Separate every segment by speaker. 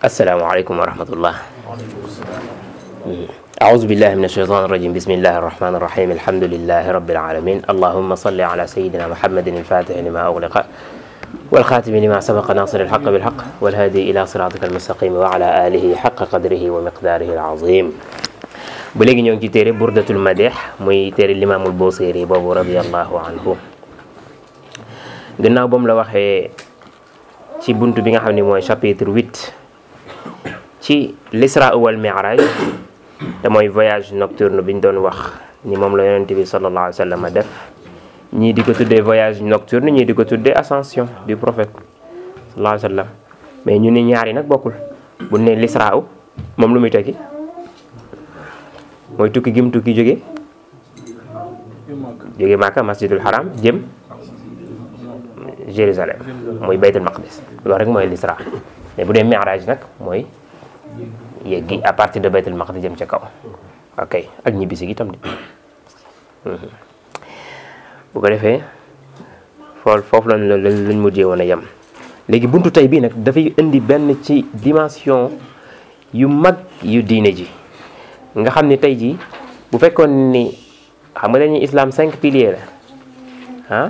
Speaker 1: السلام عليكم ورحمة الله أعوذ بالله من الشيطان الرجيم بسم الله الرحمن الرحيم الحمد لله رب العالمين اللهم صل على سيدنا محمد الفاتح لما أغلق والخاتم لما سبق ناصر الحق بالحق والهادي إلى صراطك المستقيم وعلى آله حق قدره ومقداره العظيم ba léegi ñoo ngi ci téere burdatul madih muy téere limaamul Busiri boobu radiallahu anhu gannaaw ba mu la waxee ci bunt bi nga xam ne mooy chapitre 8 ci l'isra wal mi'raj te mooy voyage nocturne bi ñu doon wax ni moom la yonent bi sallallahu alayhi wa sallam def ñii di ko tuddee voyage nocturne ñii di ko tuddee ascension du prophète sallallahu alayhi wa sallam mais ñu ni ñaari nag bokkul bu ne l'isra moom lu muy tekki mooy tukki gim tukki jóge jóge Màkka masjidul haram jëm Jérusalem mooy baytul maqdis loolu rek mooy l'isra mais bu dee mi'raj nag mooy yeggi à partir de baytul maqdis jëm ca kaw ok ak ñibbisi gi tam di bu ko defee fool foofu lañ la lañ mujjee woon a yem léegi buntu tey bii nag dafay indi benn ci dimension yu mag yu diine ji nga xam ni tey jii bu fekkoon ni xam nga dañuy islam cinq piliers la ah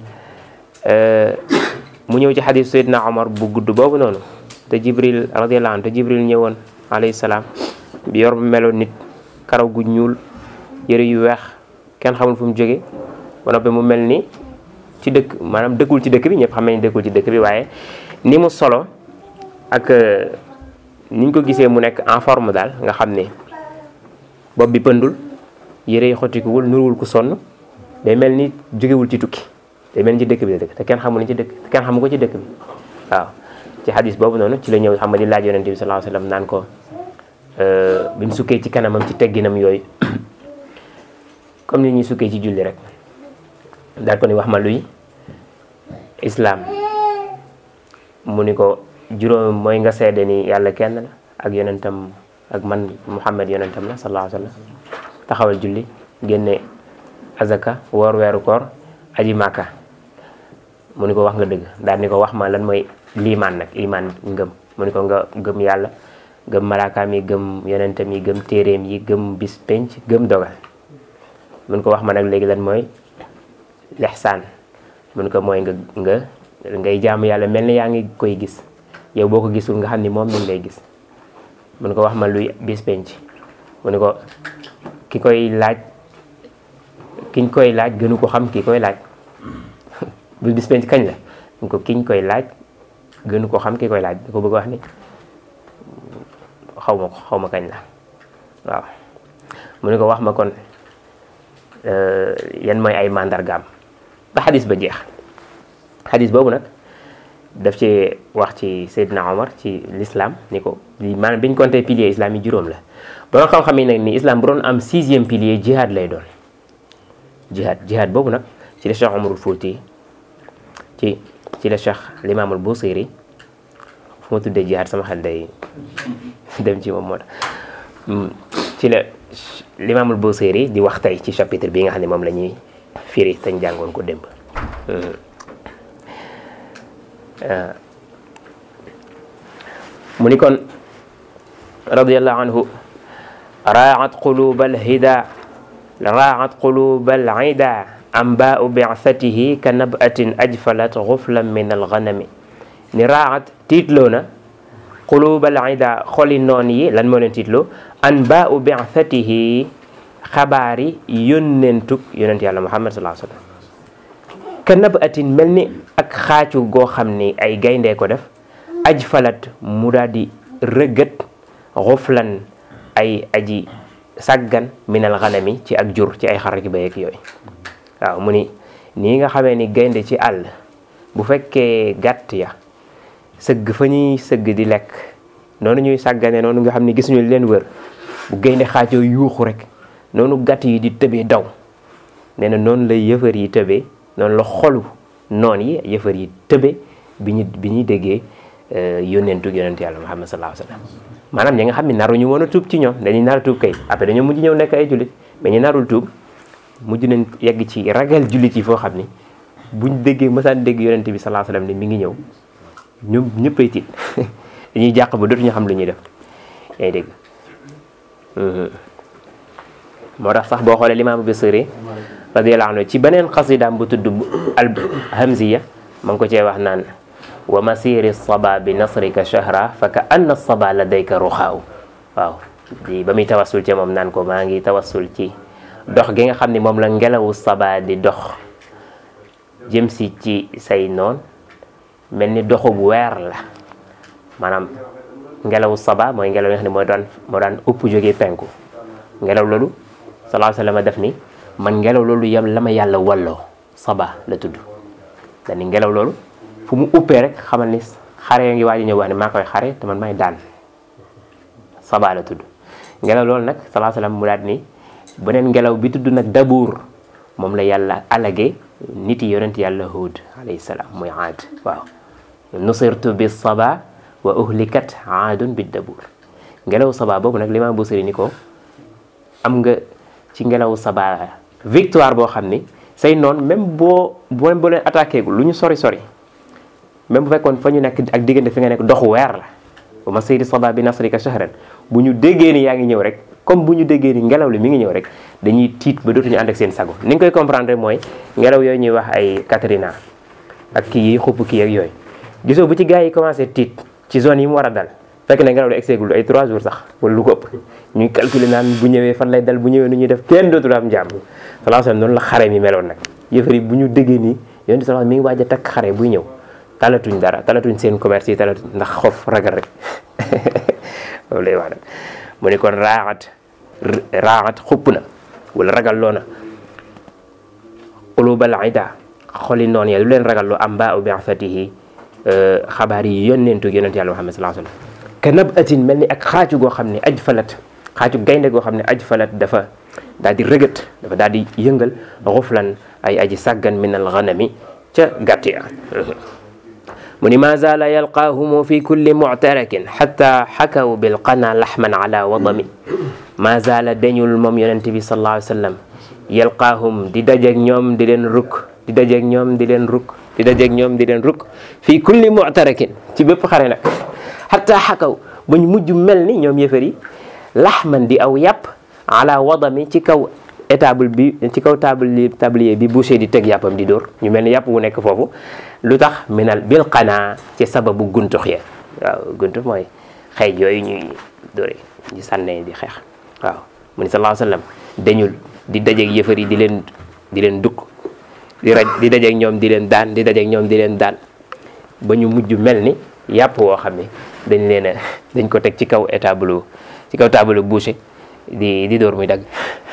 Speaker 1: mu ñëw ci xadis Seydina Omar bu gudd boobu noonu te Jibril radiyallahu anhu te Jibril ñëwoon alayhi salaam bi yor meloon nit karaw gu ñuul yëre yu weex kenn xamul fu mu jóge ba noppi mu mel ni ci dëkk maanaam dëkkul ci dëkk bi ñëpp xam nañ dëkkul ci dëkk bi waaye ni mu solo ak niñ ko gisee mu nekk en forme daal nga xam ne bopp bi pëndul yére yi xottikuwul nuruwul ku sonn day mel ni jógewul ci tukki day mel ni ci dëkk bi la dëkk te kenn xamul ni ci dëkk te kenn xamu ko ci dëkk bi waaw ci xadis boobu noonu ci la ñëw xam nga di laaj yonente bi sallallahu alayhi wasallam naan ko bi mu sukkee ci kanamam ci tegginam yooyu comme ni ñuy sukkee ci julli rek daal ko ni wax ma luy islam mu ni ko juróom mooy nga seede ni yàlla kenn la ak yonentam ak man Muhammad yonentam la sallallahu alayhi wasallam taxawal julli génne azaka woor weeru koor aji màkka mu ni ko wax nga dëgg daal ni ko wax ma lan mooy liimaan nag imaan ngëm mu ni ko nga gëm yàlla gëm malaakaam yi gëm yonentam yi gëm téeréem yi gëm bis penc gëm dogal mu ni ko wax ma nag léegi lan mooy lexsaan mu ni ko mooy nga nga ngay jaamu yàlla mel ni yaa ngi koy gis yow boo ko gisul nga xam ni moom mi ngi lay gis mu ni ko wax ma luy bis penc mu ni ko ki koy laaj kiñ koy laaj gënu ko xam ki koy laaj bu bis penc kañ la mu ko kiñ koy laaj gënu ko xam ki koy laaj da ko bëgg wax ni xaw ma ko xaw ma kañ la waaw mu ni ko wax ma kon yan mooy ay mandargaam ba xadis ba jeex xadis boobu nag daf ci wax ci Seydina Omar ci l'islam ni ko li maanaam bi ñu compté pilier islam yi juróom la borom xam-xam yi nag ni islam bu doon am sixième pilier jihad lay doon jihad jihad boobu nag ci la Cheikh Omarul Fouti ci ci la Cheikh Limaamul Busiri fu ma tuddee jihad sama xel day dem ci moom moo tax ci la Limaamul Busiri di wax tey ci chapitre bi nga xam ne moom la ñuy firi te ñu jàngoon ko démb mu ni kon radiallahu anhu raat quluba alhida raat quluba alida ambau bi'satihi ka nabatin ajfalat ghuflan min alghanami ni raat tiitloo na quluba alida xoli noon yi lan moo leen tiitloo anbau bi'satihi xabaari yónnentug yonent yàlla muhammad sallallahu alayhi wasallam ka nabatin mel ni ak xaacu goo xam ni ay gayndee ko def aj falat mu daal di rëgët xuflan ay aji sàggan minal xanami ci ak jur ci ay xar ki bay ak yooyu waaw mu ni nii nga xamee ni gaynde ci àll bu fekkee gàtt ya sëgg fa ñuy sëgg di lekk noonu ñuy sàggane noonu nga xam ni gisuñu leen wër bu gaynde xaajoo yuuxu rek noonu gàtt yi di tëbee daw nee na noonu lay yëfër yi tëbee noonu la xolu noon yi yëfër yi tëbe bi ñu bi ñuy déggee yónneentu yonent yàlla Muhammad sallallahu alayhi wa sallam maanaam ñi nga xam ne naruñu woon a tuub ci ñoom dañuy nar a tuub kay après dañoo mujj ñëw nekk ay jullit mais ñu narul tuub mujj nañ yegg ci ragal jullit yi foo xam ni buñ déggee mësaan dégg yonent bi sallallahu alayhi wa sallam ne mi ngi ñëw ñoom ñëppay tiit dañuy jàq ba dootuñu xam lu ñuy def yaa ngi dégg moo tax sax boo xoolee limaam Busiri radiyallahu anhu ci beneen xasidaam bu tudd al hamziya ma ngi ko cee wax naan wa masiri saba bi nasrika shahra fa ka anna saba ladayka ruxaaw waaw di ba muy tawassul ci moom naan ko maa ngi tawassul ci dox gi nga xam ne moom la ngelawu saba di dox jëm si ci say noon mel ni doxub weer la maanaam ngelawu saba mooy ngelaw yi nga xam ne moo daan moo daan upp jógee penku ngelaw loolu sallallahu alayhi wa sallam def ni man ngelaw loolu yam la ma yàlla walloo saba la tudd dani ngelaw loolu fu mu uppee rek xamal ni xare yoo ngi waaj ñëw wax ne maa koy xare te man may daan saba la tudd ngelaw loolu nag sallallahu alayhi wa sallam mu daat ni beneen ngelaw bi tudd nag dabuur moom la yàlla alage nit yi yonent yàlla Huud alayhi salaam muy aad waaw nusirtu bi saba wa uhlikat aadun bi dabuur ngelaw saba boobu nag limaam Busiri ni ko am nga ci ngelaw saba victoire boo xam ni say noon même boo boo boo leen attaqué gu lu ñu sori sori même bu fekkoon fa ñu nekk ak diggante fi nga nekk doxu weer la ba ma saydi saba bi nasrika shahran bu ñu déggee ni yaa ngi ñëw rek comme bu ñu déggee ni ngelaw li mi ngi ñëw rek dañuy tiit ba dootuñu ànd ak seen sago ni nga koy comprendre mooy ngelaw yooyu ñuy wax ay Katrina ak kii yi xupp kii ak yooyu gisoo bu ci gars yi commencé tiit ci zone yi mu war a dal fekk na ngelaw li egseegul ay 3 jours sax wala lu ko ëpp ñuy calculer naan bu ñëwee fan lay dal bu ñëwee nu ñuy def kenn dootul am jàmm sallallahu alayhi wasallam noonu la xare mi meloon nag yëfar yi bu ñu déggee nii yonent sallallahu mi ngi waaj a takk xare buy ñëw talatuñ dara talatuñ seen commerce yi talatuñ ndax xof ragal rek loolu lay wax nag mu ne kon raaxat raaxat xupp na wala ragal loo na ulubal ida xoli noon ya lu leen ragal loo am ba u bi'fatihi xabaar yi yónneentu yonent yàlla Muhammad sallallahu alayhi wasallam ka nab atin mel ni ak xaacu goo xam ne aj falat xaacu gaynde goo xam ne aj falat dafa daal di rëgët dafa daal di yëngal xuflan ay aji sàggan min al ghanami ca gàtt ya mu ni ma zaala yalqaahumu fi kulli muctarakin xata xakaw bilqana laxman ala wadami ma zaala dañul moom yonent bi sallallahu alayhi wa sallam yalqaahum di dajeeg ñoom di leen rukk di dajeeg ñoom di leen rukk di dajeeg ñoom di leen rukk fi kulli muctarakin ci bépp xare nag xata xakaw bañ mujj mel ni ñoom yëfar yi laxman di aw yàpp ala wadami ci kaw étable bi ci kaw table tablier bi boucher di teg yàppam di dóor ñu mel ni yàpp wu nekk foofu lu tax minal bil qanaa ci sababu guntux ya waaw guntux mooy xëy yooyu ñuy dóore di sànnee di xeex waaw mu ni sallallahu alayhi wasallam dañul di dajeeg yëfar yi di leen di leen dukk di raj di dajeeg ñoom di leen daan di dajeeg ñoom di leen daan ba ñu mujj mel ni yàpp woo xam ne dañ leen a dañ ko teg ci kaw étable ci kaw table boucher di di dóor muy dagg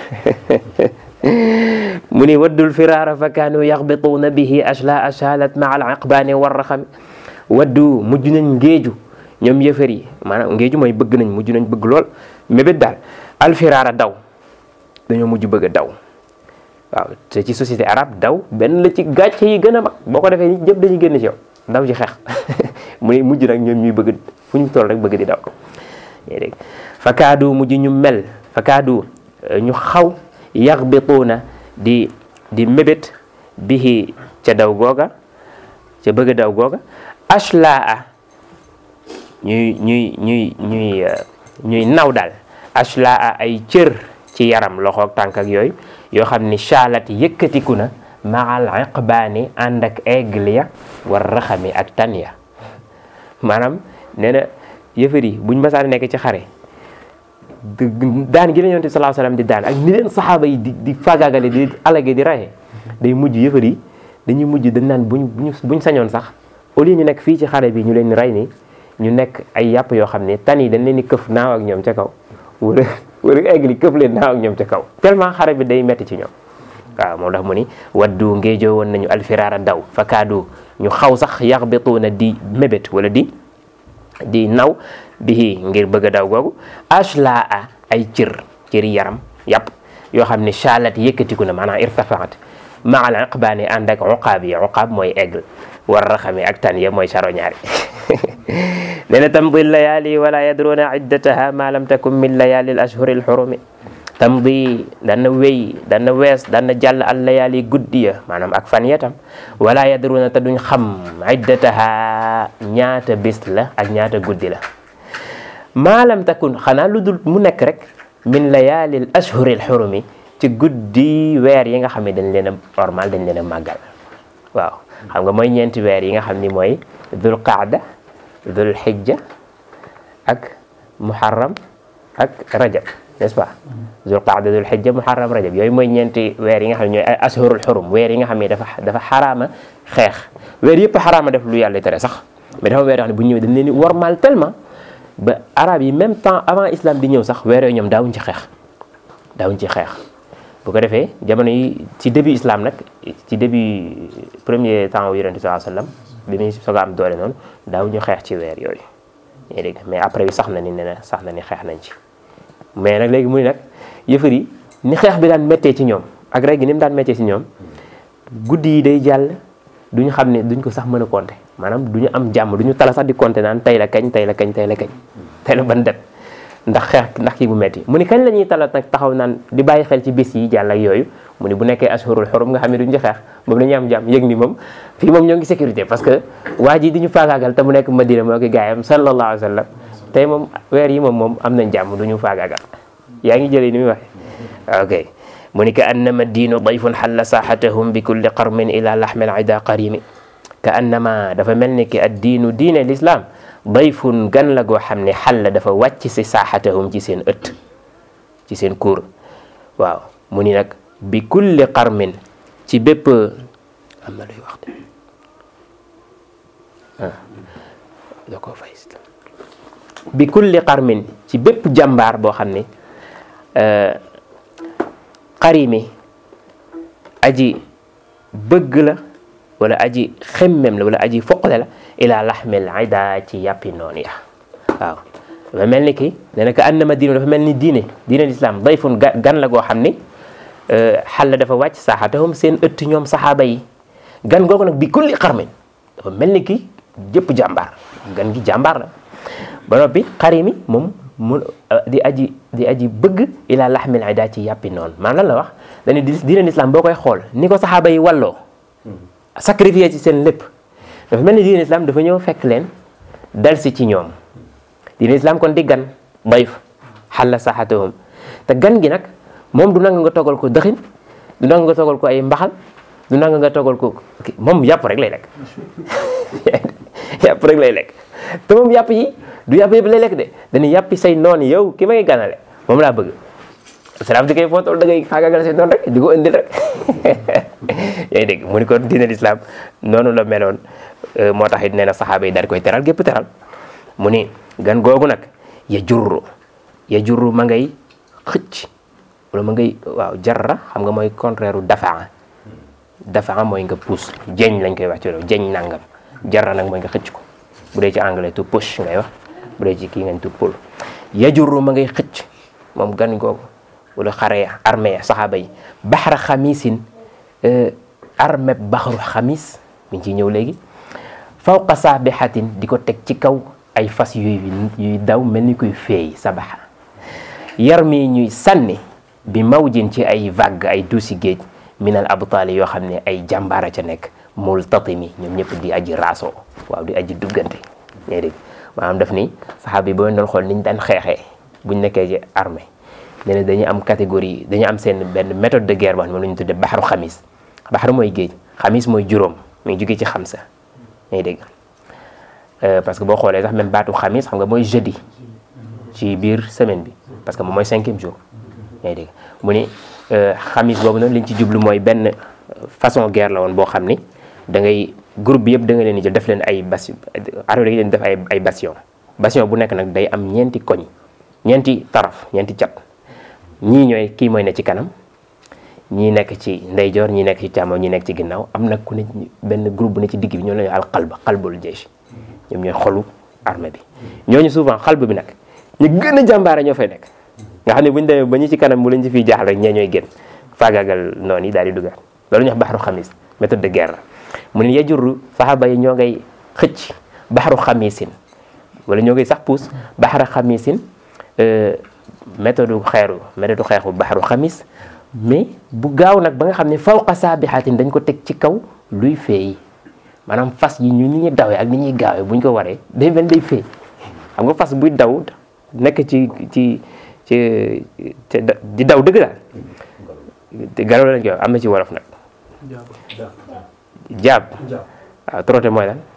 Speaker 1: mu ni waddul firaara fa kaanu yaxbituuna bihi ashla ashalat maa al iqbaani warraxami waddu mujj nañ ngéeju ñoom yëfër yi maanaam ngéeju mooy bëgg nañ mujj nañ bëgg lool mébét daal alfiraara daw dañoo mujj bëgg a daw waaw te ci société arabe daw benn la ci gàcce yi gën a mag boo ko defee nit ñëpp dañuy génn ci yow daw ci xeex mu ni mujj nag ñoom ñuy bëgg fu ñu toll rek bëgg di daw yaa dégg fakaadu mujj ñu mel fakaadu ñu xaw yaxbituuna di di mébét bihi ca daw googa ca bëgg daw googa ashlaa ñuy ñuy ñuy ñuy ñuy naw daal ashlaa ay cër ci yaram loxo ak tànk ak yooyu yoo xam ni shalat yëkkatiku na maal iqbaani ànd ak aigle ya war raxami ak tan ya maanaam nee na yëfër yi buñ masaan nekk ci xare daan gi la yonent bi sallallahu alayhi wasallam di daan ak ni leen saxaaba yi di di fagaagale di alage di raye day mujj yëfër yi dañuy mujj dañ naan buñ buñ buñ sañoon sax au lieu ñu nekk fii ci xare bi ñu leen rey ni ñu nekk ay yàpp yoo xam ne tan yi dañ leen di këf naaw ak ñoom ca kaw wala wala egli këf leen naaw ak ñoom ca kaw tellement xare bi day metti ci ñoom waaw moo tax mu ni waddu ngeejoo woon nañu alfiraara daw fa kaadu ñu xaw sax yaxbituuna di mébét wala di di naw bihi ngir bëgg a daw googu ashlaa ay cër cëri yaram yàpp yoo xam ne shalat yëkkatiku na maanaam irtafaat maal iqbaani ànd ak uqaab yi uqaab mooy aigle war raxami ak tan ya mooy charognard nee na tamdi layaali wala yadruna iddataha ma lam takun min layaali al ashhuri al xurumi tamdi dana wéy dana wees dana jàll al layaali guddi ya maanaam ak fan ya tam wala yadruna te duñ xam iddataha ñaata bis la ak ñaata guddi la maalam takun xanaa lu dul mu nekk rek min layaalil ashhuril xurumi ci guddi weer yi nga xam ne dañ leen a normal dañ leen a màggal waaw xam nga mooy ñeenti weer yi nga xam ni mooy dul qaada dul xijja ak muharram ak rajab n'est-ce pas dul qaada dul xijja muharram rajab yooyu mooy ñeenti weer yi nga xam ne ñooy ay ashhurul xurum weer yi nga xam ne dafa dafa xaraama xeex weer yëpp xaraama def lu yàlla tere sax mais dafa weer yoo xam ne bu ñëwee dañ leen di wormaal tellement ba arab yi même temps avant islam di ñëw sax weer yooyu ñoom daawuñ ci xeex daawuñ ci xeex bu ko defee jamono yi ci début islam nag ci début premier temps wu yonent bi sallallahu alayhi wasallam bi muy soog a am doole noonu daawuñu xeex ci weer yooyu yaa dégg mais après bi sax na ni ne na sax na ni xeex nañ ci mais nag léegi muy nag yëfër yi ni xeex bi daan méttee ci ñoom ak rek gi ni mu daan méttee ci ñoom guddi yi day jàll duñu xam ne duñ ko sax mën a compter maanaam duñu am jàmm duñu tala sax di compter naan tey la kañ tey la kañ tey la kañ tey la ban det ndax xeex ndax kii bu metti mu ni kañ la ñuy talat nag taxaw naan di bàyyi xel ci bis yi jàll ak yooyu mu ni bu nekkee ashurul xurum nga xam ne duñ ci xeex moom la ñuy am jàmm yëg ni moom fii moom ñoo ngi sécurité parce que waa ji di ñu faagaagal te mu nekk Madina moo ki gaayam sallallahu alayhi wa sallam tey moom weer yi moom moom am nañ jàmm du ñu faagaagal yaa ngi jëlee ni muy waxe ok mu ni ka annama diinu dayfun xalla saaxatahum bi kulli qarmin ila laxmel ida qarimi ka annama dafa mel ni ki ad diinu diine l'islam dayfun gan la goo xam ne xalla dafa wàcc si saaxatahum ci seen ëtt ci seen kuur waaw mu ni nag bi kulli qarmin ci bépp am na luy wax de ah da koo fay bi kulli qarmin ci bépp jàmbaar boo xam ne qarimi aji bëgg la wala aji xemmem la wala aji foqale la ila laxmil ida ci yàppi noonu ya waaw dafa mel ni ki nee na ka annama diine dafa mel ni diine diine l'islam dayfun gan la goo xam ni xal la dafa wàcc saaxatahum seen ëtt ñoom saxaaba yi gan googu nag bi kulli xarmin dafa mel ni ki jëpp jàmbaar gan gi jàmbaar la ba noppi xarimi moom mu di aji di aji bëgg ila laxmil ida ci yàppi noonu maanaam lan la wax dañu diine l'islam boo koy xool ni ko saxaaba yi walloo sacrifié ci seen lépp dafa mel ni diine islam dafa ñëw fekk leen dal si ci ñoom diine islam kon di gan dayf xalla saxatahum te gan gi nag moom du nanga nga toggal ko dëxin du nanga nga toggal ko ay mbaxal du nanga nga toggal ko moom yàpp rek lay lekk yàpp rek lay lekk te moom yàpp yi du yàpp yëpp lay lekk de dañuy yàppi say noon yow ki may ganale moom laa bëgg salaam di koy foo toll da ngay faagaagal say noonu rek di ko indil rek yaa ngi dégg mu ni kon diine l'islam noonu la meloon moo tax it nee na saxaaba yi daal di koy teral gépp teral mu ni gan googu nag ya jurru ya jurru ma ngay xëcc wala ma ngay waaw jarra xam nga mooy contraire u dafaa dafaa mooy nga pousse jeñ lañ koy wax ci loolu jeñ nangam jarra nag mooy nga xëcc ko bu dee ci anglais to push ngay wax bu dee ci kii ngañ to pull ya jurru ma ngay xëcc moom gan googu wala xare ya armée ya saxaaba yi baxara xamisin armée baxaru xamis mi ngi ciy ñëw léegi fawqa saabihatin di ko teg ci kaw ay fas yuy yuy daw mel ni kuy feey sabaxa yar mi ñuy sànni bi mawjin ci ay vague ay duusi géej minal abtaali yoo xam ne ay jàmbaara ca nekk multatimi ñoom ñëpp di aji raasoo waaw di aji duggante ñee dégg maanaam daf ni saxaaba yi boo doon xool niñ daan xeexee buñ nekkee ci armée nee na dañu am catégorie dañu am seen benn méthode de guerre boo xam ne moom la ñu tuddee baxaru xamis baxaru mooy géej xamis mooy juróom mi ngi jógee ci xamsa ngay dégg parce que boo xoolee sax même baatu xamis xam nga mooy jeudi ci biir semaine bi parce que moom mooy cinquième jour ngay dégg mu ni xamis boobu noonu liñ ci jublu mooy benn façon guerre la woon boo xam ni da ngay groupe bi yëpp da nga leen di jël def leen ay bas armée da nga leen def ay ay bastion bastion bu nekk nag day am ñeenti koñ ñeenti taraf ñeenti cat ñii ñooy kii mooy ne ci kanam ñii nekk ci ndeyjoor ñii nekk ci càmmoñ ñii nekk ci ginnaaw am nag ku ne benn groupe bu ne ci digg bi ñoo la ñu al xalba xalbul jeesh ñoom ñooy xolu armée bi ñooñu souvent xalb bi nag ñu gën a jàmbaare ñoo fay nekk nga xam ne bu ñu demee ba ñu ci kanam bu lañ ci fiy jaaxal rek ñee ñooy génn faagaagal noonu yi daal di dugaat loolu ñu wax baxaru xamis méthode de guerre la mu ne yajurru saxaaba yi ñoo ngay xëcc baxaru xamisin wala ñoo ngay sax puus baxara xamisin méthode xeeru méthode xeexu baxaru xamis mais bu gaaw nag ba nga xam ne fawqa saabixaatin dañ ko teg ci kaw luy feey maanaam fas yi ñu ni ñuy dawee ak ni ñuy gaawee buñ ko waree day mel day feey xam nga fas buy daw nekk ci ci ci di daw dëgg daal te garaw lañ koy wax am na ci wolof nag jaab waaw trotte mooy lan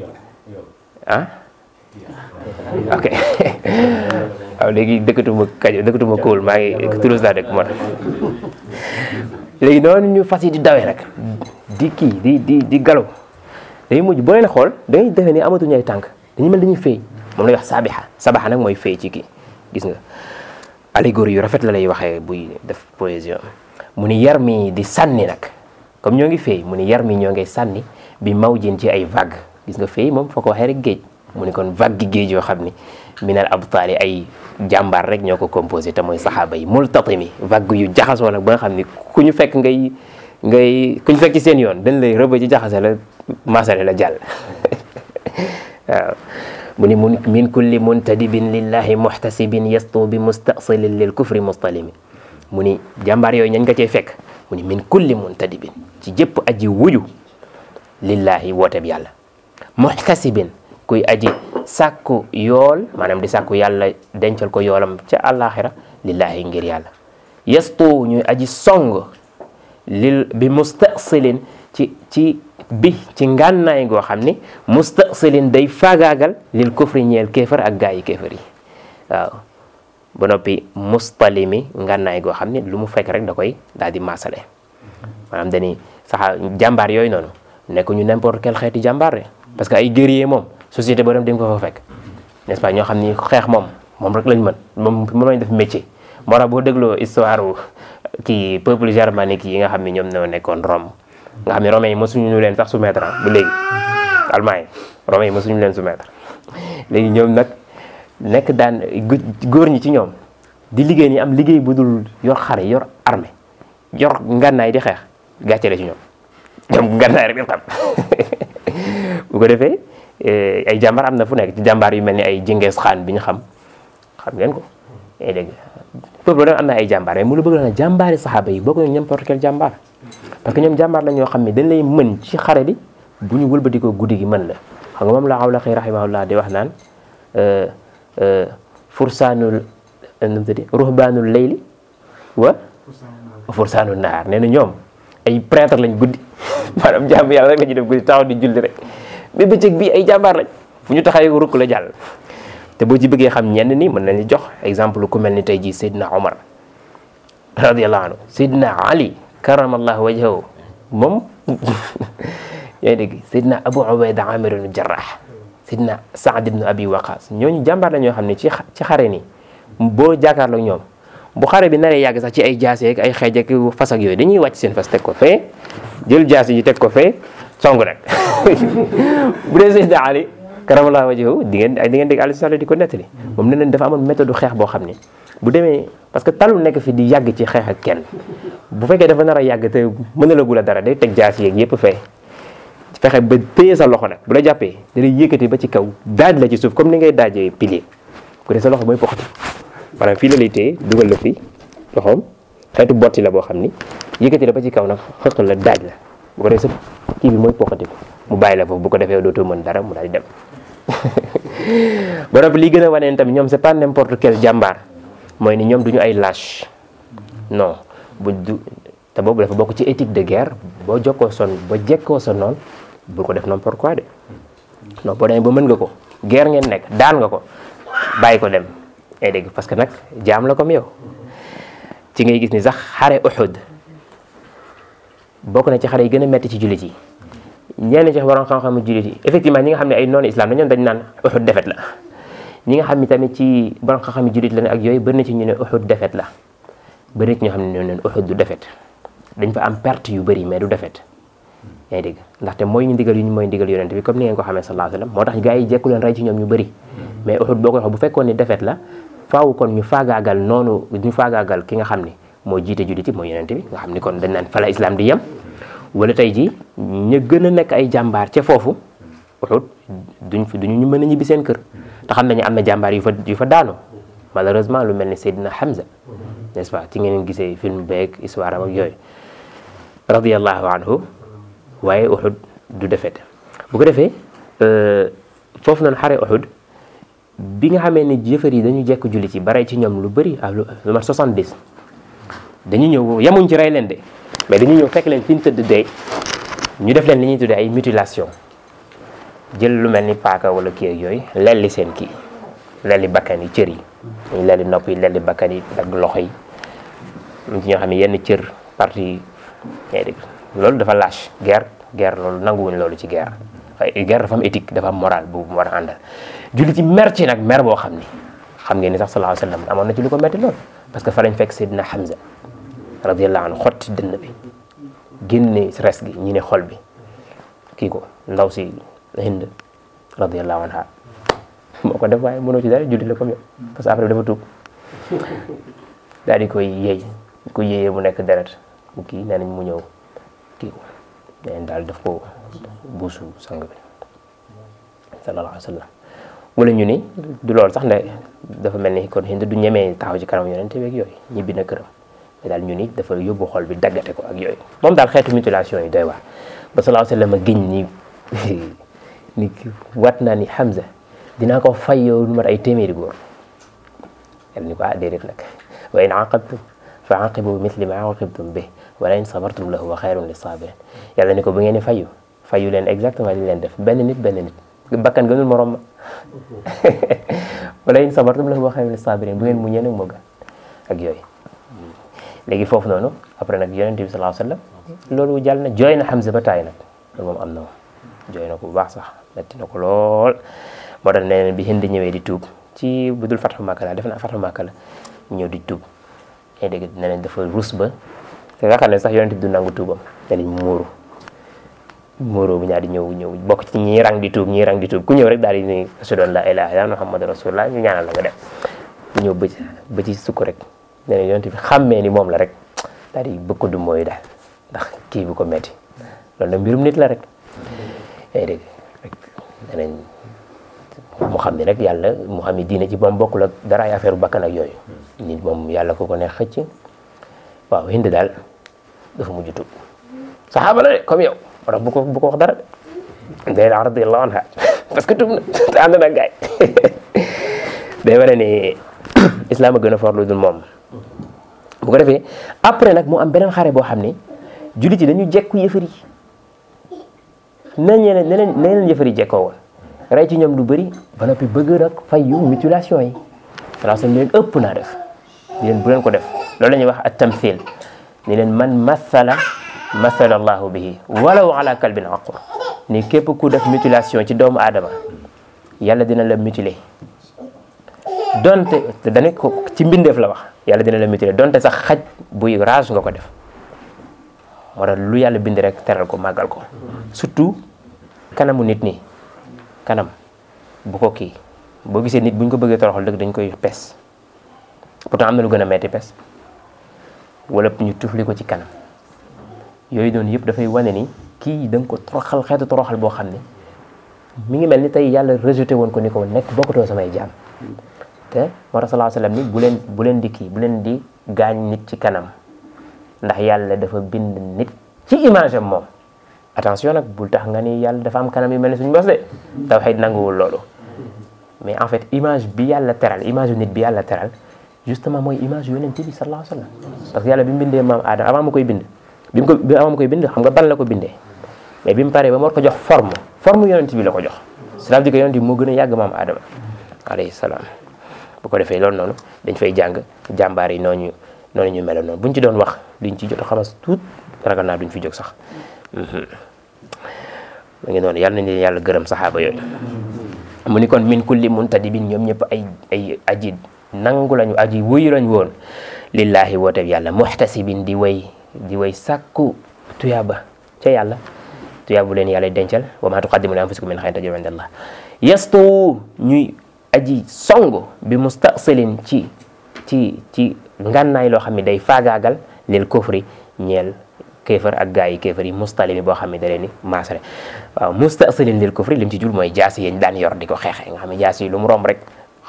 Speaker 1: ah ok waaw léegi dëkkatuma kajo dëkkatuma kóol maa ngi Toulouse laa dëkk moo tax léegi noonu ñu fas yi di dawee nag di kii di di di galaw dañuy mujj boo leen xool da ngay defee ni amatuñu ay tànk dañu mel dañuy feey moom lay wax sabixa sabaxa nag mooy feey ci kii gis nga allégorie yu rafet la lay waxee buy def poésie mu ni yar mi di sànni nag comme ñoo ngi feey mu ni yar mi ñoo ngay sànni bi mawjin ci ay vague gis nga feey moom foo ko waxee rek géej mu ni kon vague gi géej yoo xam ni minal abtaali ay jàmbaar rek ñoo ko composé te mooy saxaaba yi multatimi vague yu jaxasoo nag ba nga xam ni ku ñu fekk ngay ngay ku ñu fekk ci seen yoon dañ lay rëba ci jaxase la masale la jàll waaw mu ni mun min kulli muntadibin lillahi muhtasibin yastu bi mustasilin lil kufri mustalimi mu ni jàmbaar yooyu ñañ nga cee fekk mu ni min kulli muntadibin ci jëpp aji wuju lillahi wooteeb yàlla muhtasibin kuy aji sàkku yool maanaam di sàkku yàlla dencal ko yoolam ca àllaaxira lillahi ngir yàlla yastu ñuy aji song lil bi mustasilin ci ci bi ci ngànnaay goo xam ni mustasilin day faagaagal lil kufri ñeel kéefar ak gaa yi kéefar yi waaw ba noppi mustalimi ngànnaay goo xam ni lu mu fekk rek da koy daal di maasale maanaam dañuy saxa jàmbaar yooyu noonu nekk ñu n'importe quel xeeti jàmbaar de parce que ay guerrier moom société boo dem di nga ko fa fekk n'est-ce pas ñoo xam ni xeex moom moom rek lañ mën moom moom lañ def métier moo tax boo dégloo histoire kii peuple germanique yi nga xam ne ñoom ñoo nekkoon Rome nga xam ne romains yi mësuñu ñu leen sax soumettre bu léegi allemand yi romains yi mësuñu leen soumettre léegi ñoom nag nekk daan góor ñi ci ñoom di liggéey ni am liggéey bu dul yor xare yor armée yor ngànnaay di xeex gàcce la ci ñoom ñoom ngànnaay rek di xam bu ko defee ay jàmbaar am na fu nekk ci jàmbaar yu mel ni ay Genghis Khan bi ñu xam xam ngeen ko yaa dégg peuple doon am na ay jàmbaar mais mu la bëgg na jàmbaari saxaaba yi bokk na n'importe quel jàmbaar parce que ñoom jàmbaar la ñoo xam ne dañ lay mën ci xare bi bu ñu wëlbati ko guddi gi mën la xam nga moom la Awlaqi rahimahullah di wax naan fursaanul nu mu tudd ruhbaanul layli wa fursaanul naar nee na ñoom ay prêtre lañ guddi maanaam jàmm yàlla rek la ñuy def guddi taxaw di julli rek mais bëccëg bii ay jàmbaar lañ fu ñu taxawee rukk la jàll te boo ci bëggee xam ñenn ni mën nañu jox exemple ku mel ni tey jii Seydina Omar radiyallahu anhu Seydina Ali karamallahu wajhahu moom yaa ngi dégg Seydina Abu Ubayda Amir ibn Jarrah Seydina Saad ibn Abi Waqas ñooñu jàmbaar la ñoo xam ne ci ci xare ni boo jàkkaarloo ñoom bu xare bi naree yàgg sax ci ay jaase ak ay xeej ak fas ak yooyu dañuy wàcc seen fas teg ko fee jël jaase yi teg ko fee song nag bu dee Seydina Ali karamallahu wajhahu di ngeen di ngeen dégg Aliou Sall di ko nettali moom ne leen dafa amoon méthode xeex boo xam ne bu demee parce que talul nekk fi di yàgg ci xeex ak kenn bu fekkee dafa nar a yàgg te mënalagu la dara day teg jaas yeeg yëpp fee fexe ba téye sa loxo nag bu la jàppee da lay yëkkati ba ci kaw daaj la ci suuf comme ni ngay daajee pilier bu dee sa loxo mooy poxati maanaam fii la lay téye dugal la fi loxoom xeetu botti la boo xam ni yëkkati la ba ci kaw nag xëq la daaj la bu ko dee sa kii bi mooy poxati ko mu bàyyi la foofu bu ko defee dootoo mën dara mu daal di dem ba noppi li gën a waneen tamit ñoom c'est pas n'importe quel jàmbaar mooy ni ñoom duñu ay lâche non bu du te boobu dafa bokk ci éthique de guerre boo jokkoo son ba jekkoo sa noonu bul ko def n'importe quoi de non boo demee ba mën nga ko guerre ngeen nekk daan nga ko bàyyi ko dem ay dégg parce que nag jaam la comme yow ci ngay gis ni sax xare Uhud bokk na ci xare yi gën a metti ci jullit yi ñenn ci waroon xam-xamu jullit yi effectivement ñi nga xam ne ay noonu islam dañoon dañ naan Uhud defet la ñi nga xam ne tamit ci borom xam-xamu jullit la ne ak yooyu bëri na ci ñu ne Uhud defet la bëri na ci ñoo xam ne ñoo neen Uhud du defet dañ fa am perte yu bëri mais du defet yaa ngi dégg ndaxte mooy ñu ndigal yu ñu mooy ndigal yonent bi comme ni ngeen ko xamee sallallahu alayhi wasallam moo tax gars yi jekku leen rey ci ñoom ñu bëri mais Uhud boo ko wax bu fekkoon ni defet la faaw kon ñu faagaagal noonu ñu faagaagal ki nga xam ni moo jiite jullit yi mooy yonent bi nga xam ni kon dañ naan fa la islam di yem wala tey ji ñu gën a nekk ay jàmbaar ca foofu Uhud duñ fi duñu ñu mën a ñibbi seen kër te xam nañu am na jàmbaar yu fa yu fa daanu malheureusement lu mel ni Seydina Hamza n'est-ce pas ci ngeen gisee film beeg histoire am ak yooyu radiyallahu anhu waaye Uhud du defete bu ko defee foofu noonu xare Uhud bi nga xamee ni jëfër yi dañu jekk julli ci bare ci ñoom lu bëri ak lu mat 70 dañu ñëw yemuñ ci rey leen de mais dañu ñëw fekk leen fi ñu tëdd dee ñu def leen li ñuy tuddee ay mutilation jël lu mel ni paaka wala kii ak yooyu lelli seen kii lelli bakkan yi cër yi ñu lelli nopp yi lelli bakkan yi ak loxo yi am ci ñoo xam ne yenn cër partie ngay dégg loolu dafa lâche guerre guerre loolu nanguwuñ loolu ci guerre waaye guerre dafa am éthique dafa am moral bu mu war a àndal julli ci mer ci nag mer boo xam ni xam ngeen ni sax sallallahu alayhi wa sallam amoon na ci lu ko metti lool parce que fa lañ fekk Seydina Hamza radiyallahu anhu xotti dënn bi génne res gi ñi ne xol bi kii ko ndaw si Hind radiyallahu anha moo ko def waaye mënoo ci dara julli la comme yow parce que après dafa tuub daal di koy yéey ko yéeyee mu nekk deret mu kii nee nañ mu ñëw kii ko neen daal def ko buusu sang bi sallallahu alayhi wa sallam wala ñu ni du loolu sax ne dafa mel ni kon Hind du ñemee taxaw ci kanam yonent beeg yooyu ñibbi na këram mais daal ñu ni dafa yóbbu xol bi daggate ko ak yooyu moom daal xeetu mutilation yi doy waar ba sallallahu alayhi wa sallam giñ ni ni wat naa ni Hamza dinaa ko fay yow lu mat ay téeméeri góor yàlla ni ko ah déedéet nag wa in aqabtum fa aqibu bi mithli ma aqibtum bi wala in sabartum lahu wa xayrun li sabirin yàlla ni ko bu ngeen di fayu fayu leen exactement li leen def benn nit benn nit bakkan gënul morom ma wala in sabartum lahu wa xayrun li sabirin bu ngeen muñee nag moo gën ak yooyu léegi foofu noonu après nag yonente bi sallallahu alayhi wa sallam loolu jàll na jooy na Hamza ba taay nag loolu moom am na moom jooy na ko bu baax sax metti na ko lool moo tax nee na bi Hind ñëwee di tuub ci bu dul Fathu Makka la def na Fathu Makka la ñëw di tuub yaa dégg nee nañ dafa rus ba te nga xam ne sax yonente bi du nangu tuubam nee nañ muuru muuru bu ñaar di ñëw ñëw bokk ci ñii rang di tuub ñii rang di tuub ku ñëw rek daal di ni ashhadu an la ilaha illallah muhammadu rasulullah ñu ñaanal la nga dem ku ñëw ba ci ba ci sukk rek nee na yonente bi xàmmee ni moom la rek daal di bëgg ko du mooy daal ndax kii bi ko metti loolu nag mbirum nit la rek yaa dégg rek nee nañ mu xam ne rek yàlla mu xam ne diine ci moom bokkul ak dara ay affaire bakkan ak yooyu nit moom yàlla ko ko neex xëcc waaw Hind daal dafa mujj tuub saxaaba la de comme yow wala bu ko bu ko wax dara de day la radiyallahu anha parce que tuub na te ànd na gaay day wane ni islam a gën a for lu dul moom bu ko defee après nag mu am beneen xare boo xam ne jullit yi dañu jekku yëfër yi nañ leen ne leen ne leen yëfër yi jekkoo woon rey ci ñoom lu bëri ba noppi bëgg nag fay yu mutilation yi salaa sallam leen ëpp naa def di leen bu leen ko def loolu la ñuy wax at tamthil ni leen man mathala mathala allahu bihi walaw ala kalbin aqur ni képp ku def mutilation ci doomu aadama yàlla dina la mutiler donte te dane ko ci mbindeef la wax yàlla dina la mutiler donte sax xaj buy rage nga ko def moo tax lu yàlla bind rek teral ko màggal ko surtout kanamu nit nii kanam bu ko kii boo gisee nit bu ñu ko bëggee toroxal dëgg dañ koy pes pourtant am na lu gën a metti pes wala ñu tufli ko ci kanam yooyu doon yëpp dafay wane ni kii da nga ko toroxal xeetu toroxal boo xam ne mi ngi mel ni tey yàlla rejeté woon ko ni ko nekk bokkatoo samay jaam te moo tax sallallahu alayhi wasallam ni bu leen bu leen di kii bu leen di gaañ nit ci kanam ndax yàlla dafa bind nit ci image am moom attention nag bul tax nga ni yàlla dafa am kanam yu mel ni suñu bos de tawhid nanguwul loolu mais en fait image bi yàlla teral image nit bi yàlla teral justement mooy image yonent bi sallallahu alayhi wasallam parce que yàlla bi mu bindee maam Adama avant mu koy bind bi mu ko bi avant mu koy bind xam nga ban la ko bindee mais bi mu paree ba mu war ko jox forme forme yonent bi la ko jox cela veut dire que yonent bi moo gën a yàgg maam Adama alayhi salaam bu ko defee loolu noonu dañ fay jàng jàmbaar yi nooñu noonu ñu meloon noonu buñ ci doon wax liñ ci jot a xamas tuut ragal naa duñ fi jóg sax mu ngi noonu yàlla nañ leen yàlla gërëm saxaaba yooyu mu ni kon min kulli muntadibin ñoom ñëpp ay ay aji nangu lañu aji wuyu lañ woon lillahi woote yàlla muhtasibin di way di way sàkku tuyaaba ca yàlla tuyaabu leen yàlla dencal wa ma tuqaddimu li anfusikum min xayrin tajidu inda allah yastu ñuy aji song bi mustasilin ci ci ci ngànnaay loo xam ne day faagaagal lil kufri ñeel kéefar ak gaa yi kéefar yi mustalimi boo xam ne da leen ni maasale waaw mustasilin lil kufri lim ci jul mooy jaas yi ñu daan yor di ko xeexe nga xam ne jaas yi lu mu romb rek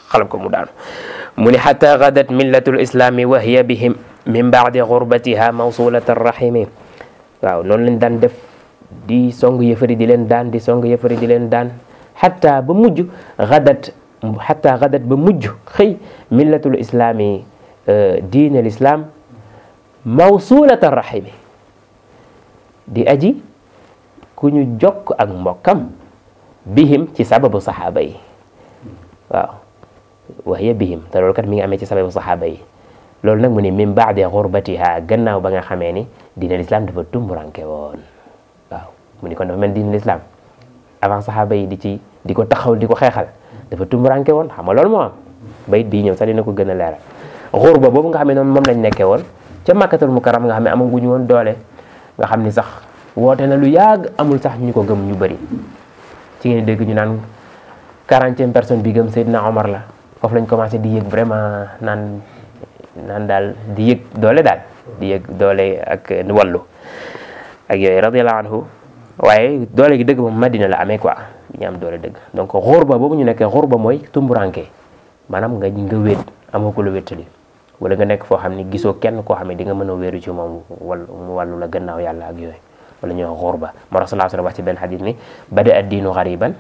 Speaker 1: xalab ko mu daanu mu ni xata gadat millatu lislami wa hiya bihim min baadi gurbatiha mawsulata rahimi waaw noonu lañ daan def di song yëfari di leen daan di song yëfari di leen daan xata ba mujj gadat xata gadat ba mujj xëy millatul islami diine l'islam mawsulata rahimi di aji ku ñu jokk ak mbokkam bihim ci sababu saxaaba yi waaw waxiya bihim te loolu kat mi ngi amee ci sababu saxaaba yi loolu nag mu ni min baadi xurbatiha gannaaw ba nga xamee ni diine l'islam dafa tumuranke woon waaw mu ni kon dafa mel diine l'islam avant saxaaba yi di ci di ko taxaw di ko xeexal dafa tumuranke woon xam nga loolu moo am bayit bii ñëw sax dina ko gën a leeral xurba boobu nga xam ne noonu moom lañ nekkee woon ca makkatul mukarram nga xam ne amaguñu woon doole nga xam ni sax woote na lu yàgg amul sax ñu ko gëm ñu bëri ci ngeen dégg ñu naan quarantième personne bi gëm Seydina Omar la foofu lañ commencé di yëg vraiment naan naan daal di yëg doole daal di yëg doole ak wallu ak yooyu radiyallahu anhu waaye doole gi dëgg moom Madina la amee quoi ñu am doole dëgg donc xurba boobu ñu nekkee xurba mooy tumburanke maanaam nga nga wéet amoo ko la wéttali wala nga nekk foo xam ni gisoo kenn koo xam ne di nga mën a wéeru ci moom wal mu wàllu la gannaaw yàlla ak yooyu wala ñoo xurba moo tax sallallahu alayhi wa sallam wax ci benn xadis ni bada addiinu gariban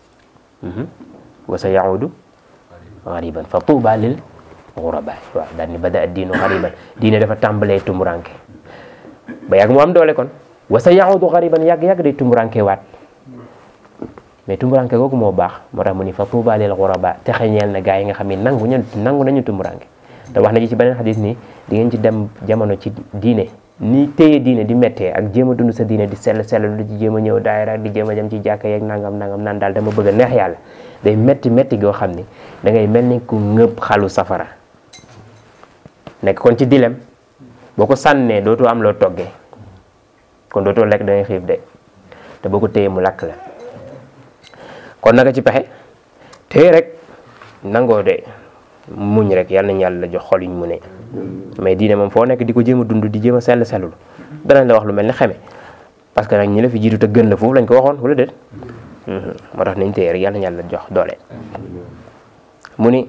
Speaker 1: wa sa yaudu gariban fa tuuba lil xurabaay waaw daal ni bada addiinu gariban diine dafa tàmbalee tumuranke ba yàgg mu am doole kon wa sa yaudu gariban yàgg-yàgg day tumuranke waat mais tumuranke googu moo baax moo tax mu ni fa tuuba lil xuraba te xeñeel na gaa yi nga xam ne nangu ñu nangu nañu tumuranke te wax na ci ci beneen xadis ni di ngeen ci dem jamono ci diine ni téye diine di méttee ak jéem a dund sa diine di sell sell lu ci jéem a ñëw daayira di jéem a jëm ci jàkka yeeg nangam nangam naan daal dama bëgg a neex yàlla day métti métti goo xam ni da ngay mel ni ku ngëb xalu safara nekk kon ci dilem boo ko sànnee dootoo am loo toggee kon dootoo lekk da ngay xiif de te boo ko téye mu lakk la kon naka ci pexe téye rek nangoo de muñ rek yàlla nañu yàlla jox xol yuñ mu ne mais diine moom foo nekk di ko jéem a dund di jéem a sell sellul danañ la wax lu mel ni xeme parce que nag ñi la fi jiitu te gën la foofu lañ ko waxoon wala déet moo tax nañ téye rek yàlla nañu yàlla jox doole mu ni